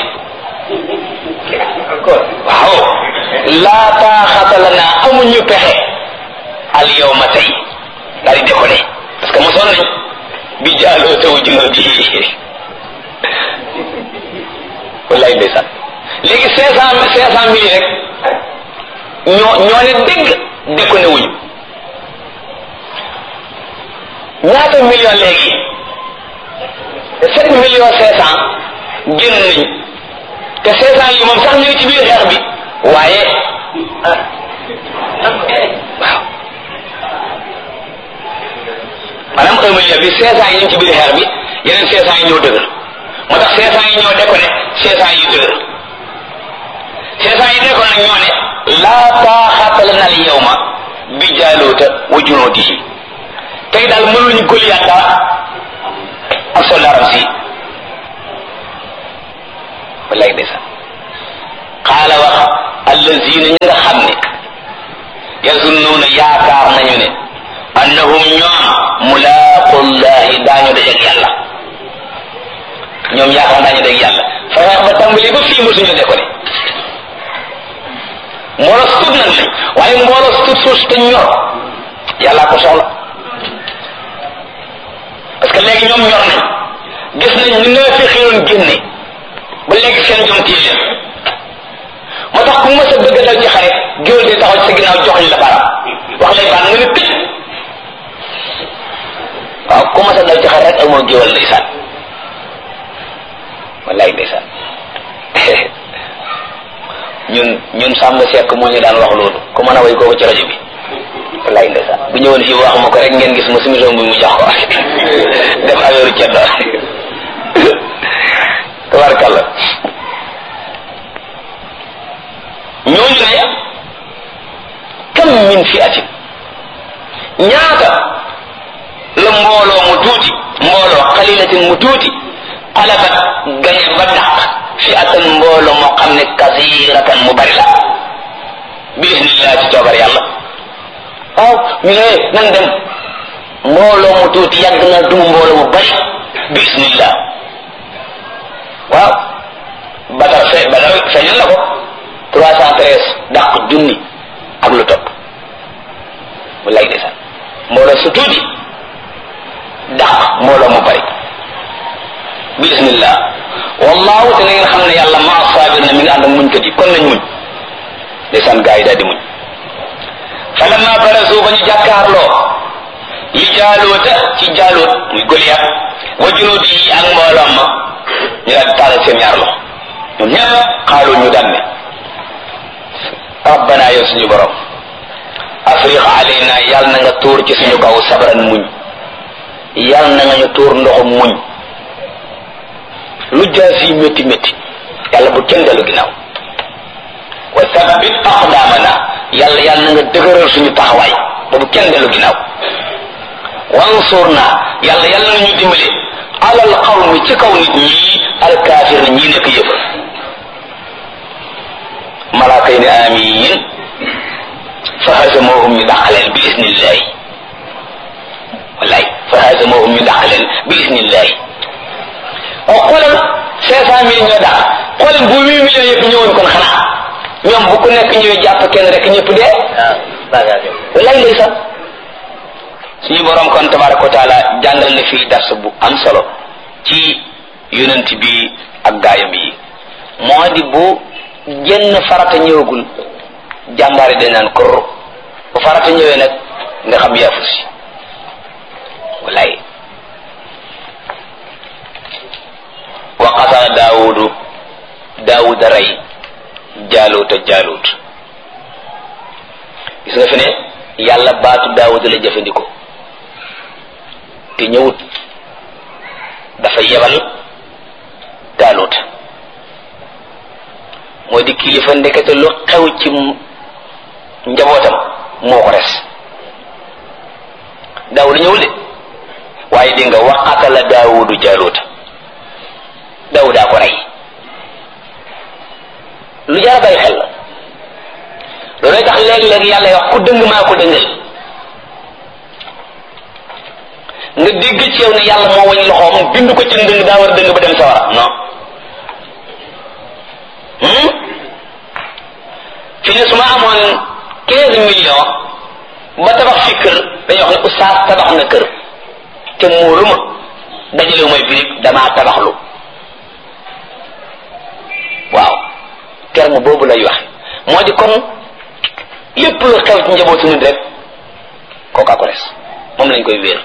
Speaker 2: waaw laa taaxata lana amuñu pexe al yawma tey daal di déconné parce que mosoon nañ bi jaaloo taw junoo bi wallaay ndeysaan léegi cinq cent cinq cent mille rek ñoo ñoo ne dégg déconné wuñu ñaata million léegi sept millions cinq cent génn nañ te cinq cent yi moom sax ñu ngi ci biir xeex bi waaye waaw maanaam un million bi cinq cent yi ñu ngi ci biir xeex bi yeneen cinq cent yi ñoo dëgër moo tax cinq cent yi ñoo déconné cinq cent yi dëgër cinq cent yi déconné ñoo ne laa taaxata lana al yawma bi jaaluuta wa junuudihi tey daal mënuñu Goliath dara ak soldaaram si wallaay ndeysaan xaala wax allazina ñi nga xam ne yazunnuuna yaakaar nañu ne annahum ñoom mulaaqullahi daañu dajeeg yàlla ñoom yaakaar daañu dajeeg yàlla fexe ba tàmbali ba fii mosuñu de ko ne mbooloo su tut nag lañ waaye mbooloo su tut suus te ñor yàllaa ko soxla parce que léegi ñoom ñor nañ gis nañ ñu nga fi xiroon génne ba léegi seen jom tii leen moo tax ku mës a bëgg a dal ci xare géwél di taxaw ci sa ginnaaw jox ñu la baram wax lay baan nga ne tëj waaw ku mës a dal ci xare rek ak moo géwél ndeysaan wallaay ndeysaan ñun ñun sàmm sekk moo ñu daan wax loolu ku mën a way kooku ci rajo bi wallaay ndeysaan bu ñëwoon fii wax ma ko rek ngeen gis ma sumison bi mu jox ko def affaire ceddo tabarkalla ñooñu ne kam min fi atin ñaata la mbooloo mu tuuti mbooloo xalilatin mu tuuti xalabat gañe ba dàq fi atan mbooloo moo xam ne kasiratan mu bari la bi isnillah ci coobar yàlla waaw ñu ne nan dem mbooloo mu tuuti yàgg na dum mbooloo mu bari bi isnillah waaw badar fe badar feeñal na ko trois cent treize dàq junni ak lu topp mu lay desal mbooloo su tuuti dàq mbooloo mu bari bismillah wallahu te na ngeen xam ne yàlla maa saabir na mi ngi ànd ak muñkat yi kon nañ muñ ndeysaan gaa yi daal di muñ falamma barazu ba ñu jàkkaarloo li jaaluuta ci jaaluut muy Goliath wa junuudi yi ak mbooloom ma ñu daal di taalal seen ñaar loxo ñoom ñëpp xaalu ñu daan ne rabbana yow suñu borom afriq alayna yal na nga tuur ci suñu kaw sabran muñ yal na nga ñu tuur ndoxum muñ lu jaas yi métti métti yàlla bu kenn dellu ginnaaw wa sabbit aqdamana yàlla yal na nga dëgëral suñu taxawaay ba bu kenn dellu ginnaaw wansurna yàlla yal na ñu dimbale alal qawmi ci kaw nit ñi alkaafir ñi nekk yëpp malaaka yi ne amiin fa hazamohum ñu dàqaleen bi isnillahi wallaay fa hazamohum ñu dàqaleen bi isnillahi o xoolal cinq cent mille ñoo dàq xoolal bu huit millions yëpp ñëwoon kon xanaa ñoom bu ku nekk ñëwee jàpp kenn rek ñëpp dee wallaay ndeysaan suñu borom kon tabaraka wa taala jàngal na fii dars bu am solo ci yonent bi ak gaayam yi moo di bu jenn farata ñëwagul jàmbaari dañ naan kor bu farata ñëwee nag nga xam yaafu si wallaay wa qatala daawudu daawuda rey jaaluuta jaaluut gis nga fi ne yàlla baatu daawuda la jëfandikoo te ñëwut dafa yebal jaaluuta moo di kilifa ndekete lu xew ci njabootam moo ko res daawuda ñëwul de waaye di nga waqatala daawudu jaaluuta daawudaa ko rey lu jar bàyyi xel la loolooy tax léeg-léeg yàlla wax ku dëng maa ko dëngal nga dégg ci yow ne yàlla moo wañ loxoom bind ko ci ndëng daa war a dëng ba dem sawara non fi ne su ma amoon quinze millions ba tabax fi kër dañuy wax ne oustaz tabax na kër te muuru ma dajalewu may birig damaa tabaxlu waaw terme boobu lay wax moo di kon lépp lu xew ci njabootu nit rek kookaa ko res moom lañ koy wéer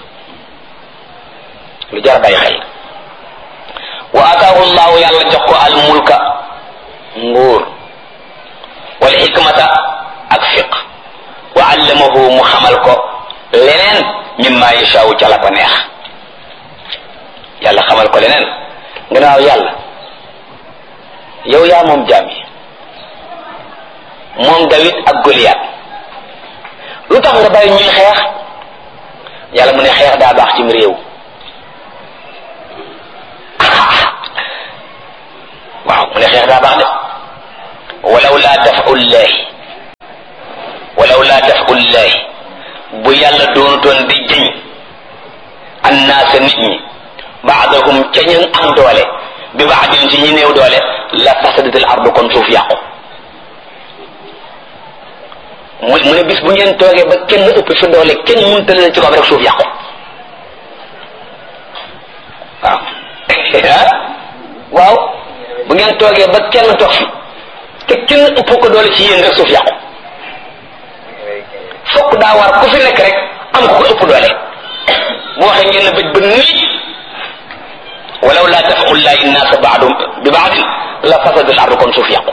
Speaker 2: lu jar bàyyi xel wa ataahu llahu yàlla jox ko al mulka nguur wal xikmata ak fiq wa allamahu mu xamal ko leneen mimma yashaawu ca la ko neex yàlla xamal ko leneen gannaaw yàlla yow yaa moom jaam yi moom Dawid ak Goliath lu tax nga bàyyi ñuy xeex yàlla mu ne xeex daa baax cim réew waaw mu ne xeex daa baax de walaw laa dafu llahi walaw laa dafu llahi bu yàlla doonutoon di jëñ annaasa nit ñi baadahum ca ñu am doole bi baadin ci ñi néew doole la fasadatil ardu kon suuf yàqu mu mu ne bis bu ngeen toogee ba kenn ëpp fi doole kenn mënta leen ci kaw rek suuf yàqu waaw waaw bu ngeen toogee ba kenn toog fi te kenn ëpp ko doole ci yéen rek suuf yàqu fokk daa war ku fi nekk rek am ko ko ëpp doole bu waxee ngeen bëj ba nii walaw laa dafaxu llahi nnaasa baadum bi baadin la fasada al ardu kon suuf yàqu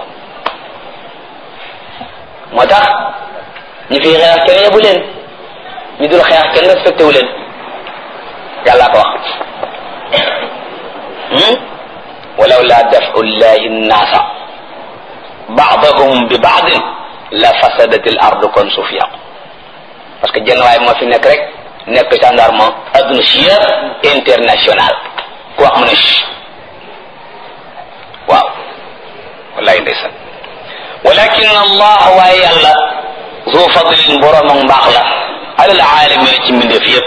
Speaker 2: moo tax ñu fi xeex kenn yebu leen ñu dul xeex kenn respecté wu leen yàllaa ko wax walaw laa dafu llahi nnaasa baadahum bi baadin la fasadat al ardu kon suuf yàqu parce que jenn waay moo fi nekk rek nekk gendarme adduna si yëpp international ku wax mu ne waaw wallahi ndeysaan walakin allah waaye yàlla zu fadlin borom ak mbaax la alal aalamin ci mbindeef yëpp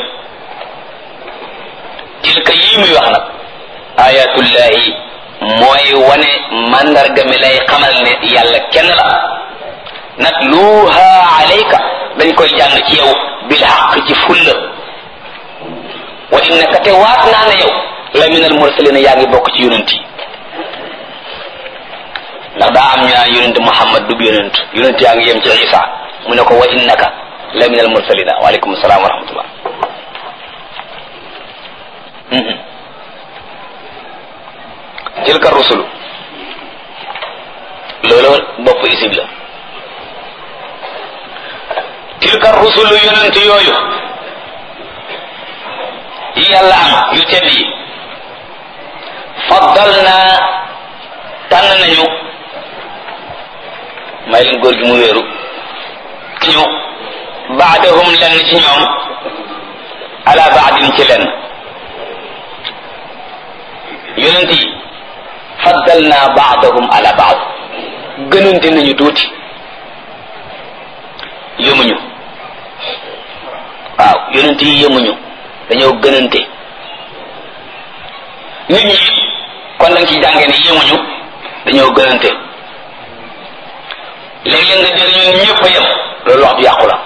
Speaker 2: tilka yii muy wax nag ayatullahi mooy wane mandarga mi lay xamal ne yàlla kenn la natluha alayka dañ koy jàng ci yow bil xaq ci fulla wa innaka te waat naa ne yow la min al mursalina yaa ngi bokk ci yonent yi ndax daa am ñu naan yonent Muhammad du yonent yonent yaa ngi yem ci Isa mu ne ko wa innaka la min al mursalina waaleykum salaam wa rahmatullah tilka rusulu loolu bopp isib la tilka rusulu yonent yooyu yi yàlla am yu tedd yi faddal naa tànn nañu may leen góor gi mu wéeru ñu baadahum lenn ci ñoom ala baadin ci lenn yonent yi faddal naa baadahum ala baad gënante nañu tuuti yëmuñu waaw yonent yi yëmuñu dañoo gënante nit ñi kon dañ ci jàngee ne yëmuñu dañoo gënante léeg-léeg nga dégg ñun ñëpp a yem loolu wax ju yàqu la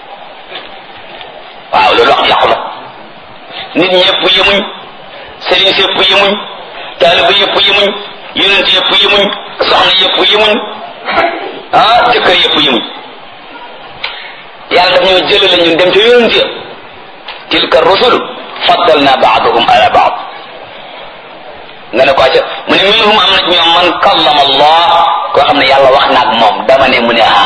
Speaker 2: waaw loolu wax ju yàqu la nit ñëpp yemuñ sëriñ si yëpp yemuñ taaliba yëpp yemuñ yonent yëpp yemuñ soxna yëpp yemuñ ah jëkkër yëpp yemuñ yàlla daf ñoo jëlale ñun dem ca yonent ya tilka rusul faddalna baadahum ala baad nga ne ko acca mu ne minhum am na ci ñoom man kallama allah koo xam ne yàlla wax na ak moom dama ne mu ne ah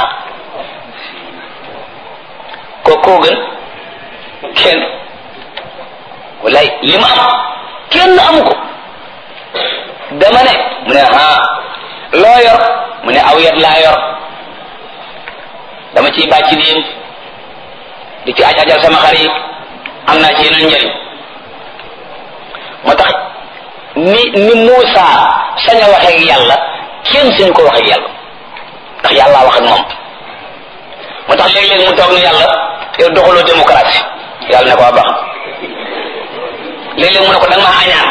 Speaker 2: ko koo gën kenn wallaay li ma am kenn amu ko dama ne mu ne ah loo yor mu ne aw yat laa yor dama ciy bàcc diin di ci aj ajal sama xar yi am naa ci yeneen njëriñ moo tax ni ni Muusa sañ a waxee ak yàlla kenn suñu ko waxee ak yàlla ndax yàlla wax ak moom moo tax léeg-léeg mu toog ne yàlla yow doxaloo démocratie yàlla ne ko baax léeg-léeg mu ne ko da nga maa añaan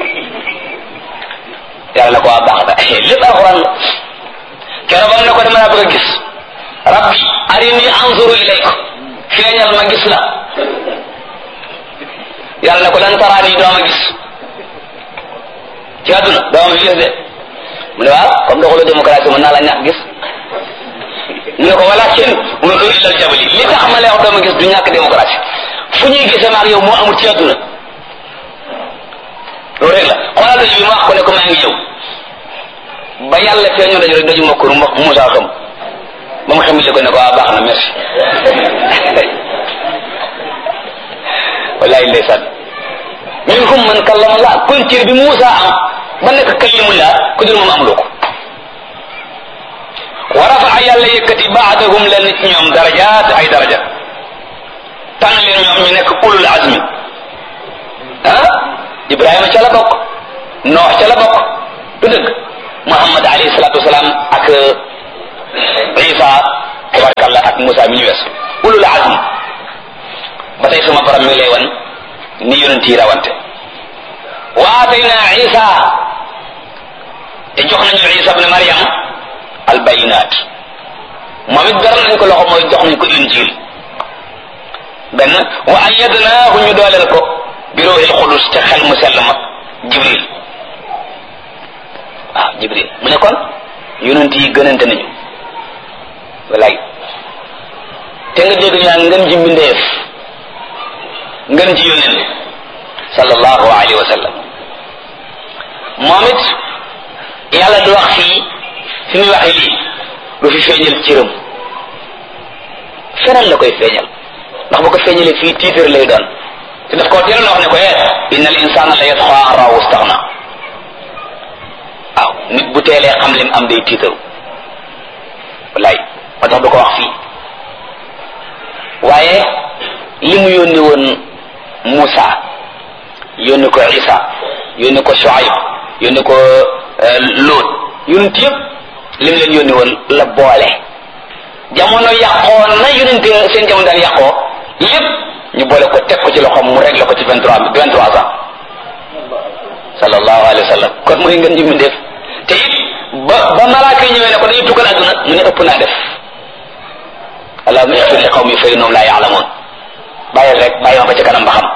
Speaker 2: yàlla ne ko waa baax da lépp alxuraan la keroog am ne ko dama laa bëgg a gis rabbi arini anzuru ilayka feeñal ma gis la yàlla ne ko lan taraani doo ma gis ci àdduna doo ma gis de mu ne waaw comme doxalu démocratie mën naa la ñàkk gis mu ne ko wala kenn unzur ila al jabali li tax ma lay wax doo ma gis du ñàkk démocratie fu ñuy gisee maag yow moo amul ci àdduna loolu rek la xoolal daju bi ma wax ko ne ko maa ngi ñëw ba yàlla feeñoo daju rek daju ma kur Moussa xam ba mu xamile ko ne ko waa baax na merci wallahi ndeysaan minhum man kallama Allah kon cër bi Moussa am ba nekk kallimullah ku dul moom amuloo ko wa rafaa yàlla yëkkati baadahum leen ci ñoom darajaat ay daraja tànn leen ñoom ñu nekk ulul azmi ah Ibrahima ca la bokk Noox ca la bokk du dëgg Muhammad alayhi salaatu wasalaam ak isa tabarkalla ak Musa mi ñu wees ulul azm ba tey sama borom mi ngi lay wan ni yonent yi rawante wa atayna isa te jox nañu isa ibn Maryam al bayinat moom it beral nañ ko loxo mooy jox nañ ko injil benn wa ayyadnaahu ñu dooleel ko bi ruuhil xudus ca xel mu sell ma jibril waaw jibril mu ne kon yonent yi gënante nañu walaay te nga dégg ñu naan ngën ji mbindeef ngën ji yonent sallallahu alayhi wa sallam moom it yàlla du wax fii fi muy waxee lii du fi feeñal cëram feneen la koy feeñal ndax bu ko feeñalee fii tiitar lay doon te daf koo teeloon wax ne ko eh inna al insana la yatxa an rawu staxna waaw nit bu teelee xam lim am day tiitaru wallaay moo tax du ko wax fii waaye li mu yónni woon Muusa yónni ko Isa yónni ko Shuayb yónni ko Lóot yonent yëpp li mu leen yónni woon la boole jamono yàqoo na yonent seen jamono daan yàqoo yëpp ñu boole ko teg ko ci loxoom mu réglé ko ci vingt trois vingt trois ans sallallahu alayhi wa sallam kon mooy ngeen jëmmi def te it ba ba malaaka yi ñëwee ne ko dañuy tukkal àdduna mu ne ëpp naa def allahumma ighfir li qawmi fa innahum la ya'lamun bàyyil rek bàyyi ma ba ca kanam ba xam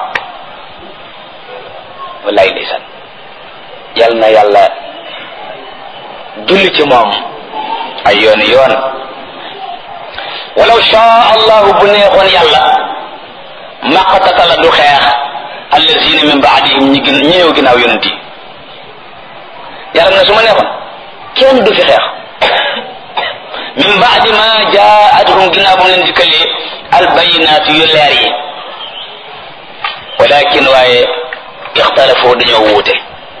Speaker 2: wallahi ndeysaan yal na yàlla julli ci moom ay yooni yoon walaw shaa allahu bu neexoon yàlla maqtatala du xeex allazina min baadihim ñi gën ñi ñëw ginnaaw yonent yi yàlla na su ma neexoon kenn du fi xeex min baadi ma jaatuhum ginnaaw ba mu leen dikkalee albayinaat yu leer yi walakin waaye ixtalafu dañoo wuute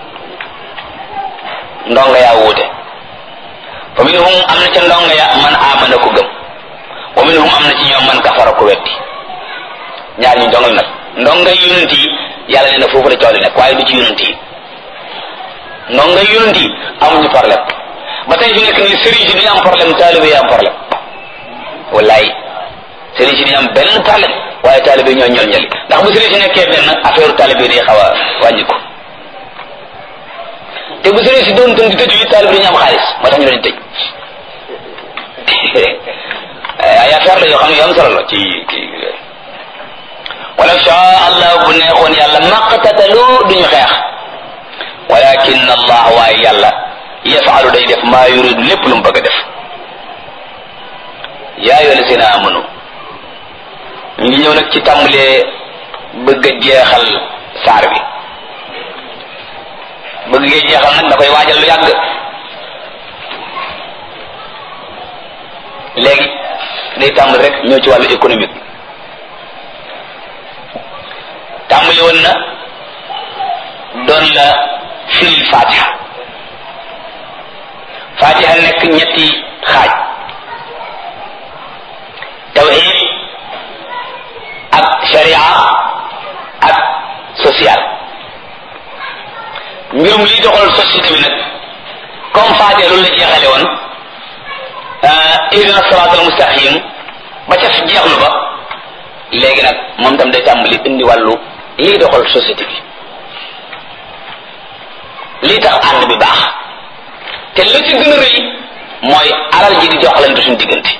Speaker 2: ndonga yaa wuute fa minhum am na ca ndonga ya man amana ko gëm wa minhum am na ci ñoom man kafara ko weddi ñaar ñu ndongal nag ndonga yonent yi yàlla nee na foofu la coow li nekk waaye du ci yonent yi ndonga yonent yi amuñu problème ba tey fi nekk nii sëriñ si duñu am problème taalibe yi am problème wallaay sëriñ si duñu am benn problème waaye taalibe ñoo ñol ñali ndax bu sëriñ si nekkee benn affaire taalibe day xaw a wàññi ko te bu sëriñ si doon tën di tëju yi taalibe dañu am xaalis moo tax ñu leen tëj ay affaire la yoo xam ne yu am solo la ci kii walaw shaa allah bu neexoon yàlla maqtatalu duñu xeex walakin allah waaye yàlla yafalu day def maa yuridu lépp lu mu bëgg a def yaa ayyuha lazina amanu ñu ngi ñëw nag ci tàmbalee bëgg a jeexal saar bi bëgg gee jeexal nag da koy waajal lu yàgg léegi day tàmbali rek ñëw ci wàllu économique tàmbali woon na doon la firil fatiha fatiha nekk ñetti xaaj tawhid ak sharia ak social mbirum liy doxal société bi nag comme fatiha loolu la jeexale woon ihdina siraat al mustaqim ba ca jeexlu ba léegi nag moom tam day tàmbali indi wàllu liy doxal société bi lii tax ànd bi baax te la ci gën a rëy mooy alal ji di joxalante suñu diggante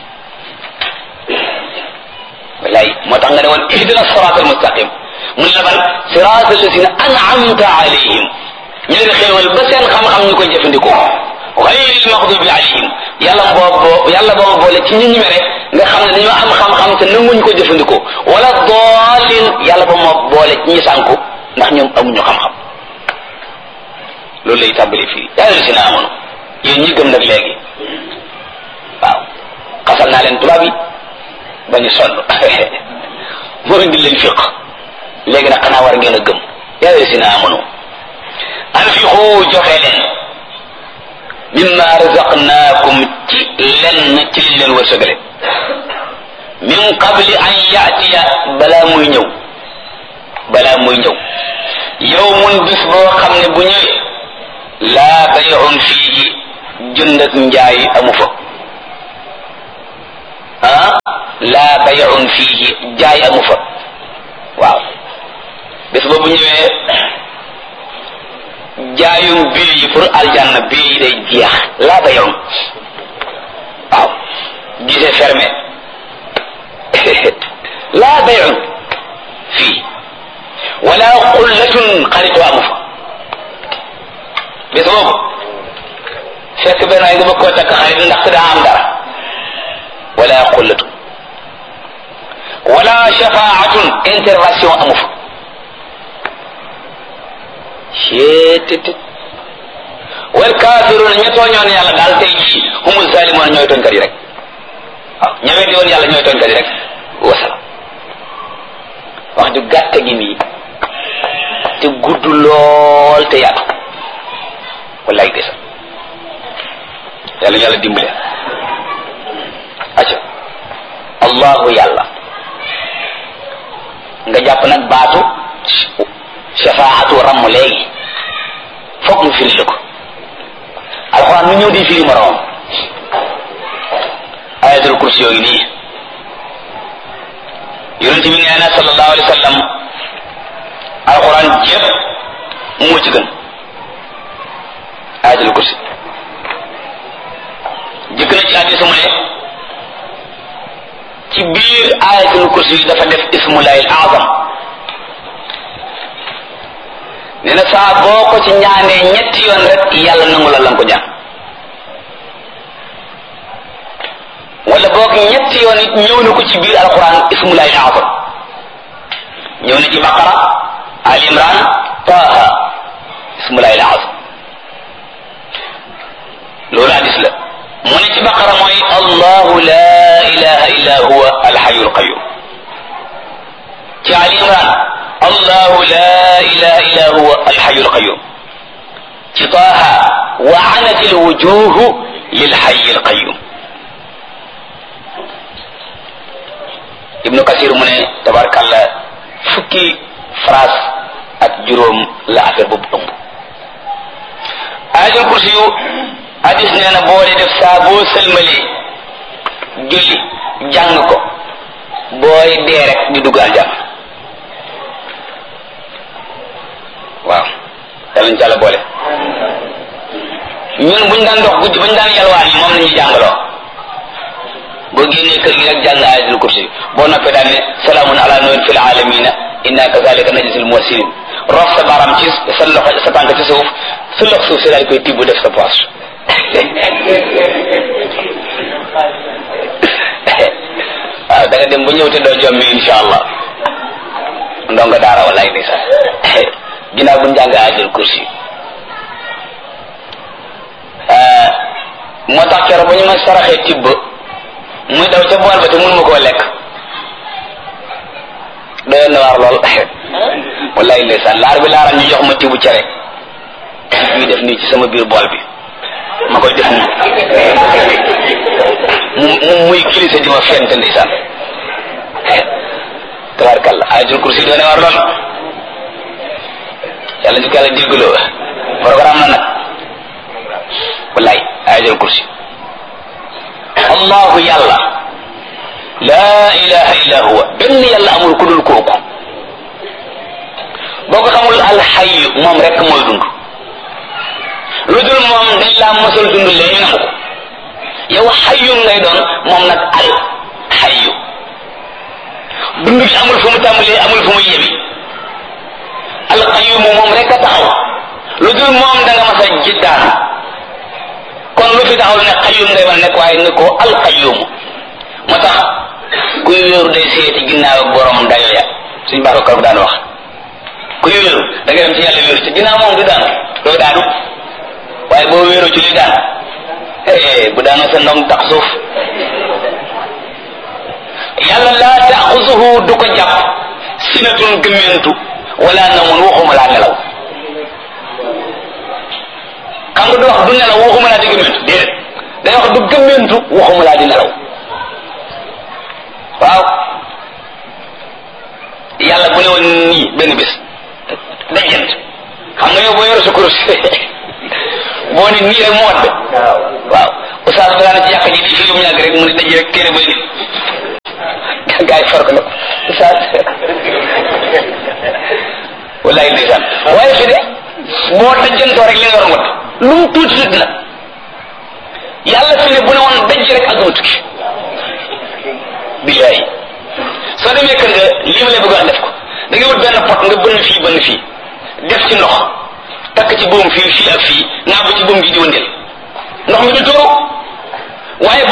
Speaker 2: wallaay moo tax nga ne woon ihdina siraat al mustaqim mun la ban siraat alladina an'amta alayhim ñu leen xéewal ba seen xam-xam ñu koy jëfandikoo xayril maxdubi alayhim yàlla boo yàlla boo boole ci ñu ñu mere nga xam ne dañoo am xam-xam te nanguñ ko jëfandikoo wala doolin yàlla ba moo boole ci ñi sànku ndax ñoom amuñu xam-xam loolu lay tàmbali fii yaa ngi si na amoon yéen ñi gëm nag léegi waaw xasal naa leen tubaab yi ba ñu sonn moo indi leen fiq léegi nag xanaa war ngeen a gëm yaa ngi si na amoon anfiqu joxe leen mimma razaqnaakum ci lenn ci liñ leen wërsëgale min qabli an yaatiya balaa muy ñëw balaa muy ñëw yawmun bis boo xam ne bu ñëwee laa bay'un fiihi jënd ak njaay amu fa ah laa bayun fiihi jaay amu fa waaw bés boobu ñëwee jaayum bil yi pour aljanna bil yi day jeex laa bayun waaw gisee fermé laa bayun fii wala xullatun xaritoo amu fa bés boobu fekk benn ay nga bëgg koo takk xarit ndax daa am dara wala xullatun wala shafaatun intervention amu fa ceetit wal kafiruna ña tooñoon yàlla daal tey jii humu zalimoon ñooy tooñkat yi rek waaw ña weddi woon yàlla ñooy tooñkat yi rek wasala wax ju gàtt gi nii te gudd lool te yaatu wallaay desa yàlla yàlla dimbale acca allahu yàlla nga jàpp nag baatu shafaatu ramm léegi foog mu firi ko alxuraan mu ñëw di firi moroom ayatul kursi yooyu nii yonent bi nee na sallallahu alayhi wa sallam alxuraan jépp moo ci gën ayatul kursi jëkk na ci hadiis mu ne ci biir ayatul kursi yi dafa def ismullahil azam nee na saa boo ko ci ñaanee ñetti yoon rek yàlla nangu la lan ko ñaan wala boog ñetti yoon it ñëw na ko ci biir alquran ismullahil azam ñëw na ci baqara al imran taha ismullahil azam loolu hadis la mu ne ci baqara mooy allahu la ilaha illa huwa alxayu alqayum ci ali imran allahu la ilaha illa huwa alxayu alqayum ci taaha wa anat alwujuhu lilxayi alqayum ibnu kasir mu ne tabarkalla fukki phrase ak juróom la affaire boobu ëmb ayatul kursi yu hadis nee na boo dee def saa boo sëlmalee julli jàng ko booy dee rek di dugg aljanna waaw yàlla ñu ci àlla boole ñun buñ daan dox guddi buñ daan yalwaan yi moom la ñuy jàngaloo boo génnee kër gi rek jàng ayatul kursi boo noppee daan ne salaamun ala nuhin fil alamina inna kazalika najzil muhsinin rof sa baram ci sa loxo sa tànk ci suuf sa loxo suuf si daal koy tibb def sa poche waaw da nga dem ba ñëw te doo jommi insha allah ndongo daara wallaay ndeysaan ginnaaw bu njàng ajal kursi moo tax keroog ba ñu ma saraxee tibb muy daw ca bool ba te mun ma koo lekk doyoon na waar lool wallaay ndeysaan laar bi laaral ñu jox ma tibb cere ñuy def nii ci sama biir bool bi ma koy def nii mu muy kilise di ma fent ndeysaan tabarkalla ayatul kursi doone war lool yàlla ñu ko yàlla déggloo programme na nag wallaay ayatul kursi allahu yàlla laa ilaha illa huwa benn yàlla amul ku dul kooku boo ko xamul alxayu moom rek mooy dund lu dul moom dañ laa mosul dund lee ñu nangu ko yow xayu ngay doon moom nag al xayu dund gi amul fu mu tàmbalee amul fu mu yemi alqayumu moom rek a taxaw lu dul moom da nga mas a jiddaan kon lu fi taxaw ne xayum ngay mën a nekk waaye ne ko alqayumu moo tax kuy wéeru day seeti ginnaaw ak borom dayo ya suñ baax ko daan wax kuy wéeru da nga dem ci yàlla wéeru ci ginnaaw moom du daanu doo daanu waaye boo wéeru ci li daan eh bu daanoo sa ndong tax suuf yàlla laa taaxuzuhu du ko jàpp sinatun gëmmentu wala namun waxuma laa nelaw xam nga du wax du nelaw waxuma laa di gëmmentu déedéet day wax du gëmmentu waxuma laa di nelaw waaw yàlla bu ne woon nii benn bés dajjant xam nga yow boo yore sa kurus boo ne nii rek mu wadd waaw oustaz bi daana ci yàq ji di fi mu yàgg rek mu ne daj rek téere bay gars yi far ko nag saa wallaay ndeysaan waaye fi de boo dajjantoo rek li nga war a lu mu tuuti tuuti la yàlla fi ne bu ne woon daj rek ak tukki billaay soo demee kër nga lii ma lay bëgg wax def ko da ngay wut benn pot nga bënn fii bënn fii def ci ndox takk ci buum fii fii ak fii naa bu ci buum gi di wëndeel ndox mi du tuuru waaye